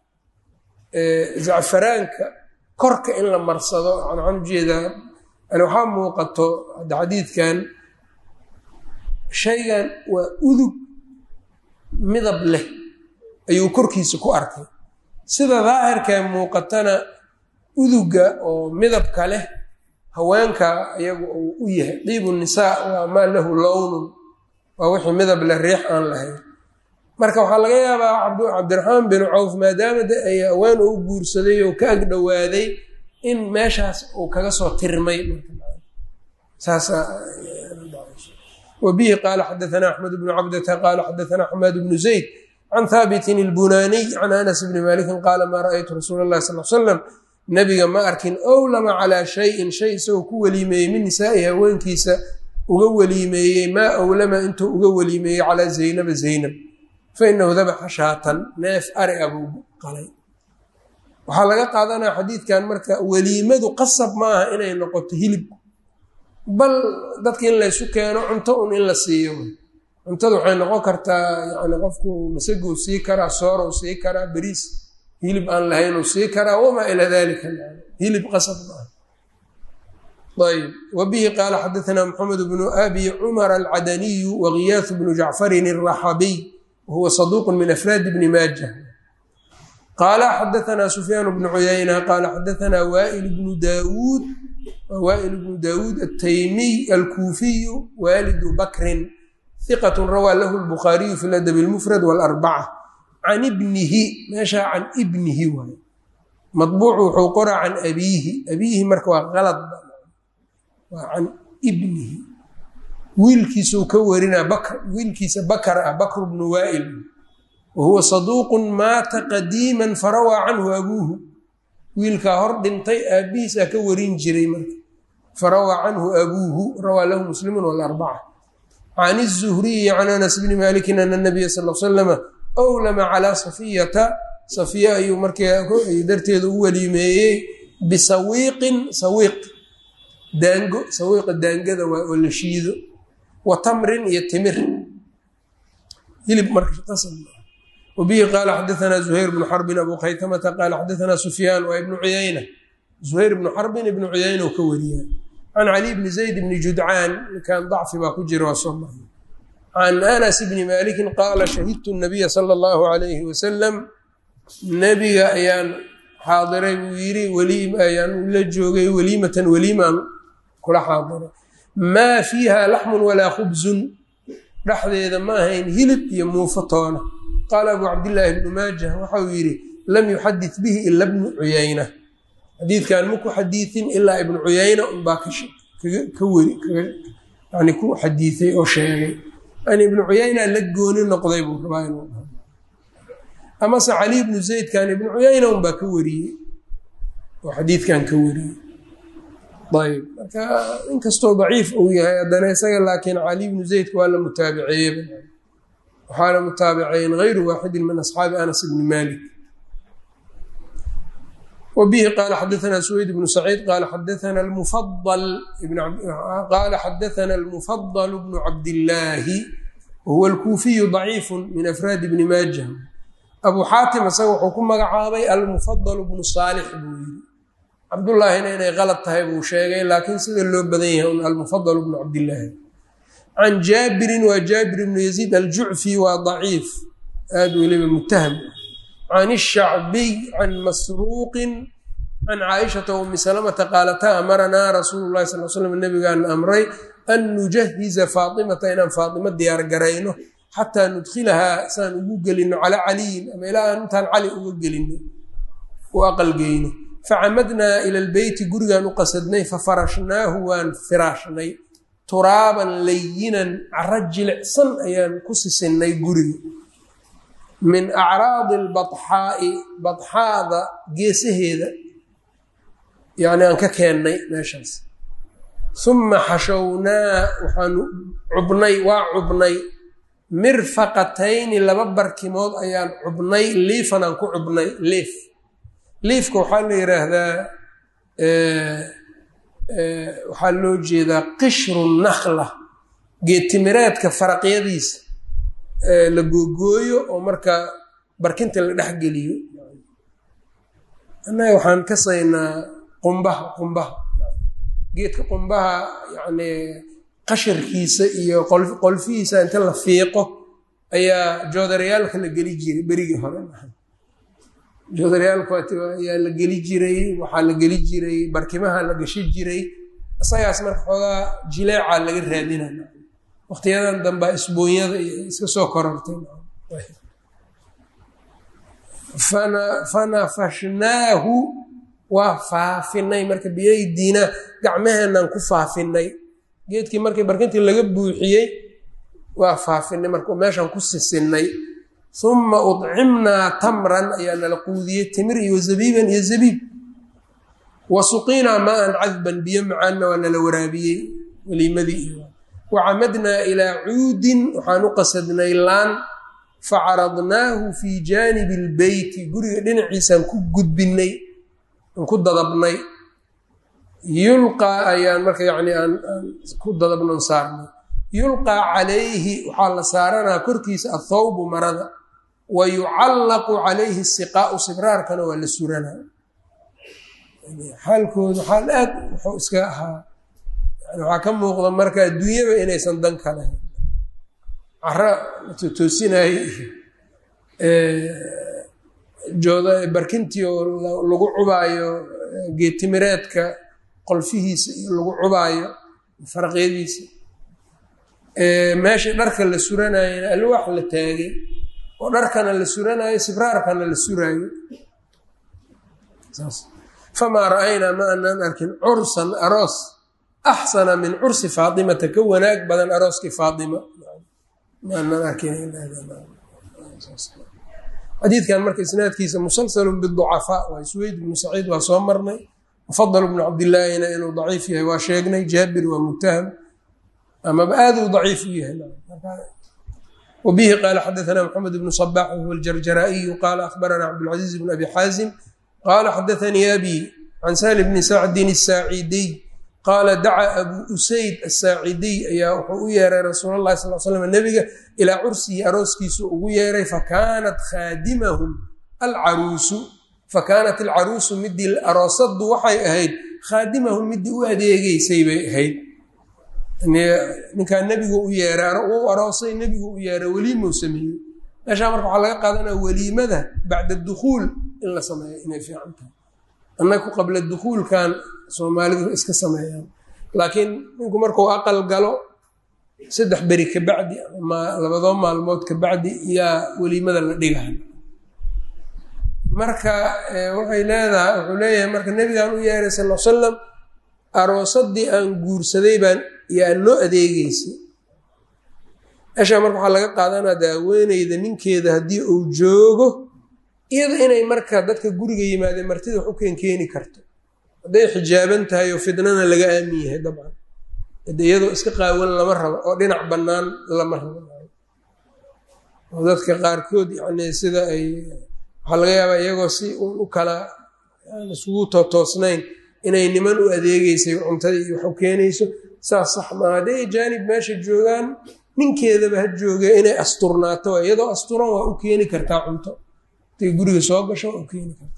zacfaraanka korka in la marsado waxaan ujeedaa yani waxaa muuqato hadda xadiidkan shaygan waa udug midab leh ayuu korkiisa ku arkay sida daahirkee muuqatana uduga oo midabka leh haweenka iyagu uu u yahay diibu nisaa waa maa lahu lownun waa wixii midab leh riix aan lahayn marka waxaa laga yaabaa cabdiraxmaan bin cawf maadaama de ay haween u guursaday oo ka ag dhowaaday in meeshaas uu kaga soo tirmay wbihi qaala xadaana axmed bnu cabdata qaala xadaana xamaad bnu zayd can haabitin اlbunaaniy can anas bni malikin qaala maa raأytu rasuula اlahi sal slam nabiga ma arkin owlama calaa shayin shay isagoo ku weliimeeyey min nisaa'i haweenkiisa uga weliimeeyey maa owlama intuu uga weliimeeyey calaa zaynaba zaynab fainahu dabaxa shaatan neef ari a buu qalay waxaa laga qaadanaya xadiidkan marka weliimadu qasab ma aha inay noqoto hilib bal dadka in laysu keeno cunto un in la siiyo cuntada waxay noqon kartaa yani qofku masaguu sii karaa soorou sii karaa beriis hilib aan lahaynuu sii karaa wamaa ilaa dalika hilib qasab maaha ayb wbihi qaala xadaana mxamed bnu abi cumar alcadaniyu wagiyaath bnu jacfarin الraxabiy wahuwa saduuq min afraadi bni maaja qaala xadaana sufyaan bnu cuyayna qaala xadaana wail bnu daawuud wail bnu daawuud ataymiy alkuufiyu waalidu bakrin hiqat rawaa lahu lbukhaariyu fi ladab اlmufrad wاlarbaca can ibnihi meeshaa can ibnihi waay mabuucu wuxuu qoraa can abiihi abiihi marka waa alad waa can ibnihi wiilkiisuu ka warinaa bakr wiilkiisa bakar ah bakr bnu waail wa huwa saduuqun maata qadiima farawaa canhu abuuhu wiilkaa hor dhintay aabihiisaa ka warin jiray marka farawaa canhu abuuhu rawaa lahu muslimun walarbaca can الzuhriyi can anas bni malikin ana nabiya sal l slama owlama calaa safiyata safiya ayuu markaa darteeda u weliimeeyey bisawiiqin sawiiq daango sawiiqa daangada waa oo la shiido wa tamrin iyo timir hilib marwabihi qaala xadaanaa zuhayr bnu xarbin abu khaytamata qaala xadaanaa sufyaan waa ibnu cuyayna zuhayr bnu xarbin ibnu cuyayna oo ka wariya can cali bni zayd bni judcaan ninkan dacfi baa ku jira waa soo marnay can anas bni malikin qaala shahidtu nabiya sala allahu alayhi wasalam nebiga ayaan xaadiray buu yidhi weliim ayaan la joogay weliimatan weliimaan kula xaadiray maa fiiha laxmun walaa khubsun dhexdeeda ma ahayn hilib iyo muufo toona qaala abu cabdillaahi bnu maajah waxau yidhi lam yuxadit bihi ila bnu cuyayna xadiidkan maku xadiiin ilaa ibnu cuyayna unbaa ka weri yani ku xadiiay oo sheegay yani ibnu cuyayna la gooni noqday buu rabaa inuu amase cali ibnu zaydkan ibnu cuyayna unbaa ka wariyey oo xadiidkan ka wariyey ayb marka inkastoo daciif uu yahay haddana isaga laakiin cali ibnu zaydka waa la mutaabiceeye waxaana mutaabiceyn gayru waaxidin min asxaabi anas ibni malik wbihi qaala xadaana suweyd bnu saciid qaala xadaana qaala xadaana almufadal bnu cabdillaahi wahuwa alkuufiyu daciifu min afraadi bni maaja abuu xaatim isaga wuxuu ku magacaabay almufadal bnu saalix buu yiri cabdullaahina inay qalad tahay buu sheegay laakiin sida loo badan yahay un almufadal bnu cabdillaahi can jaabirin waa jaabir bnu yaziid aljucfi waa daciif aada weliba mutaham can الshacbiy can masruuqin can caaishata umi salamata qaalata amaranaa rasuulu lahi sal slam nabigaan amray an nujahiza faatimata inaan faatima diyaar garayno xataa nudkilahaa saan ugu gelino calaa caliyin ama ilaa aan intaan cali uga gelino u aqalgeyno facamadnaa ila lbeyti gurigaan u qasadnay fafarashnaahu waan firaashnay turaaban layinan cara jilicsan ayaan ku sisinnay guriga min acraadi lbaxaa'i badxaada geesaheeda yacni aan ka keennay meeshaas uma xashownaa waxaanu cubnay waa cubnay mirfaqatayni laba barkimood ayaan cubnay liifan aan ku cubnay liif liifka waxaa la yidhaahdaa waxaa loo jeedaa qishru nakla geedtimireedka faraqyadiisa la googooyo oo marka barkinta la dhexgeliyo annaga waxaan kasaynaa qumbaha qumbaha geedka qumbaha yacni qasharkiisa iyo qolfihiisa inta la fiiqo ayaa joodaryaalka la geli jiray berigii hore joodaryaalku ayaa la geli jiray waxaa la geli jiray barkimaha la gashi jiray isagaas marka xoogaa jileecaa laga raadinaya waqtiyadan dambaa isboonyada iyo iska soo korortay fanafashnaahu waa faafinay marka biyaydiina gacmaheenaan ku faafinay geedkii markii barkintii laga buuxiyey waa faafinay marka meeshaan ku sisinnay uma udcimnaa tamran ayaa nala quudiyey timir iyo zabiiban iyo zabiib wa suqiinaa maa-an cadban biyo macaanna waa nala waraabiyey weliimadii iyo wacamadnaa ilaa cuudin waxaan u qasadnay laan facaradnaahu fii jaanibi lbeyti guriga dhinaciisaan ku gudbinay aan ku dadabnay yulqaa ayaan marka yani aan ku dadabnon saarnay yulqaa calayhi waxaa la saaranaa korkiisa athawbu marada wa yucallaqu calayhi siqaau sibraarkana waa la suranaa xaalkooda xaal aad wuxuu iska ahaa waxaa ka muuqda marka adduunyaba inaysan dan ka lahayn cara toosinayay jooda barkintii oo lagu cubaayo geetimireedka qolfihiisa iyo lagu cubaayo faraqyadiisa meeshii dharka la suranayana alwaax la taagay oo dharkana la suranayo sibraarkana la suraayo famaa ra-aynaa ma anaan arkin cursan aroos axsana min cursi faatimata ka wanaag badan arooskii faatima ma anaan arkinxadiidkan marka isnaadkiisa musalsalun biducafaa waa suweyd bnu saciid waa soo marnay mufadal bnu cabdilaahina inuu daciif yahay waa sheegnay jaabir waa mutaham amaba aaduu daciif u yahay wbihi qaala xadaana mxamed bnu صbax whuwa aljarjaraa'iyu qaala akhbarana cabdاlcaziiz bn abi xaazim qaala xadaanii abi can sali bni sacdin الsaaciidiy qaala dacaa abu usayd asaacidiy ayaa wuxuu u yeeray rasuul اlahi sal slam nebiga ilaa cursihi arooskiisu ugu yeeray fakanat khaadimahum alcaruusu fakaanat alcaruusu midii aroosadu waxay ahayd khaadimahum midii u adeegeysay bay ahayd ninkaa nebigu u yeeray uu aroosay nebigu u yeeray weliimau sameeyey meeshaa marka waxaa laga qaadanaya weliimada bacda dukhuul in la sameeyo inay fiican tahay annaku qabla dukhuulkan soomaalidu iska sameeyaan laakiin ninku markuu aqal galo saddex beri kabacdi labadoo maalmood kabacdi yaa weliimada la dhigahay marka waxay leedahay wuxuu leeyahay marka nebigaan u yeeray sal l salam aroosadii aan guursaday baan yaa noo adeegeysay meeshaa marka waxaa laga qaadanaa daaweyneyda ninkeeda haddii uu joogo iyada inay marka dadka guriga yimaadeen martida wax u keen keeni karto hadday xijaaban tahay oo fidnana laga aamin yahay dabcan hade iyadoo iska qaawan lama rabo oo dhinac bannaan lama rabo oo dadka qaarkood yani sida ay waxaa laga yaabaa iyagoo si uun u kala isugu tootoosnayn inay niman u adeegeysay cuntadii iyo wax u keenayso saas sax maa hadday jaanib meesha joogaan ninkeedaba ha jooge inay asturnaato iyadoo asturan waa u keeni kartaa cunto haday guriga soo gasho waa u keeni kartaa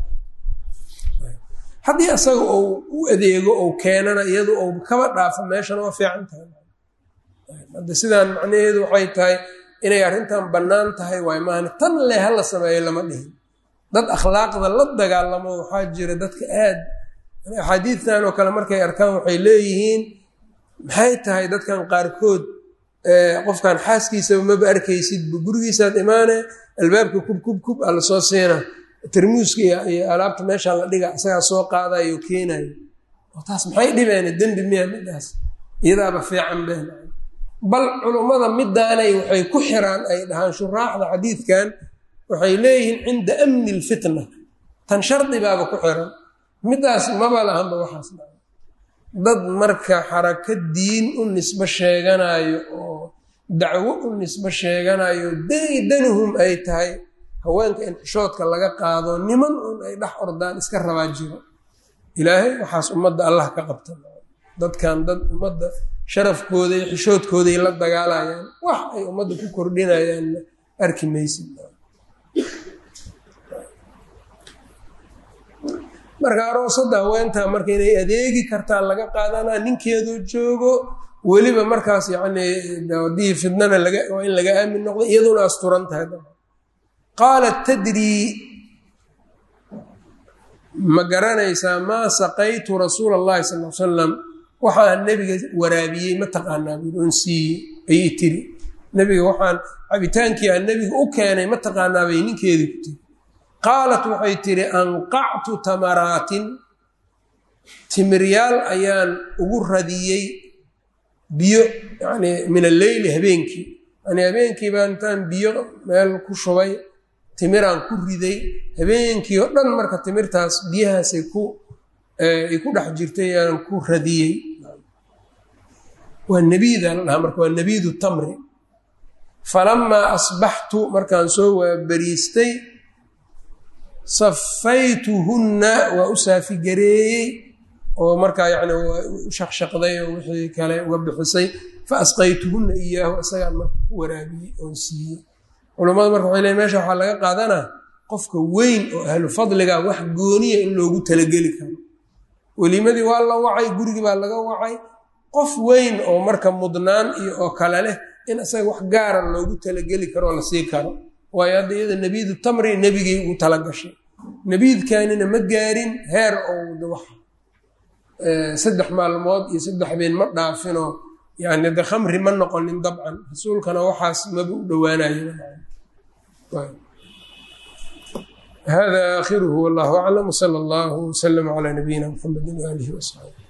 haddii asaga uu u adeego ou keenana iyadu ou kaba dhaafo meeshana waa fiican tahay hadda sidaan macnaheedu waxay tahay inay arrintan bannaan tahay waay maahane tan leh hala sameeyo lama dhihin dad akhlaaqda la dagaalamo waxaa jira dadka aad axaadiidtan oo kale markay arkaan waxay leeyihiin maxay tahay dadkan qaarkood qofkan xaaskiisaba maba arkaysidba gurigiisaad imaane albaabka kub kub kub a lasoo siina tarmuuska iyo alaabta meeshaa la dhiga isagaa soo qaadayo o keenayo oo taas maxay dhibeen dembi miya midaas iyadaaba fiican been bal culummada midaanay waxay ku xiraan ay dhahaan shuraaxda xadiidkan waxay leeyihiin cinda amni lfitna tan shardibaaba ku xiran midaas maba lahanba waxaas dad marka xarako diin u nisbo sheeganayo oo dacwo u nisbo sheeganayo daydanuhum ay tahay haweenka in xishoodka laga qaado niman un ay dhex ordaan iska rabaa jiro ilaahay waxaas ummadda allah ka qabta dadkan dad ummadda sharafkooda iyo xishoodkooday la dagaalayaan wax ay ummadda ku kordhinayaanna arki maysid marka aroosada haweentaa marka inay adeegi kartaa laga qaadanaa ninkeedoo joogo weliba markaas yacni haddii fidnana laga waa in laga aamin noqdo iyaduna asturan tahay qaalat tadrii ma garanaysaa maa saqaytu rasuula allahi sal l salam waxaan nebiga waraabiyey ma taqaanaa buuri on siiyey ayay tiri nebiga waxaan cabitaankii aan nebiga u keenay ma taqaanaabay ninkeedii ku tiri qaalat waxay tidhi anqactu tamaraatin timiryaal ayaan ugu radiyey biyo yani min alleyli habeenkii yani habeenkii baan intaan biyo meel ku shubay timiraan ku riday habeenkii oo dhan marka timirtaas biyahaasay ku ay ku dhex jirtay aan ku radiyey waa nabiida la dhahaa marka waa nabiidu tamri falamaa asbaxtu markaan soo waabariistay safaytuhunna waa u saafigareeyey oo markaa yani waa u shaqshaqday oo wixii kale uga bixisay fa asqaytuhunna iyaahu isagaan marka ku waraabiyey oon siiyey culammadu marka waxay leeyn mesha waxaa laga qaadanaa qofka weyn oo ahlu fadliga wax gooniya in loogu talageli karo welimadii waa la wacay gurigii baa laga wacay qof weyn oo marka mudnaan iyo oo kale leh in isaga wax gaara loogu talageli karo oo la sii karo waayo hadda iyada nebiidu tamri nebigay ugu talagashay nebiidkanina ma gaarin heer ou wax saddex maalmood iyo saddex habeen ma dhaafinoo yani de khamri ma noqonin dabcan rasuulkana waxaas maba u dhowaanayo hada aakhiruhu wallahu aclam wsala allahu wslama calaa nabiyina mxamedi waalihi wasaxbi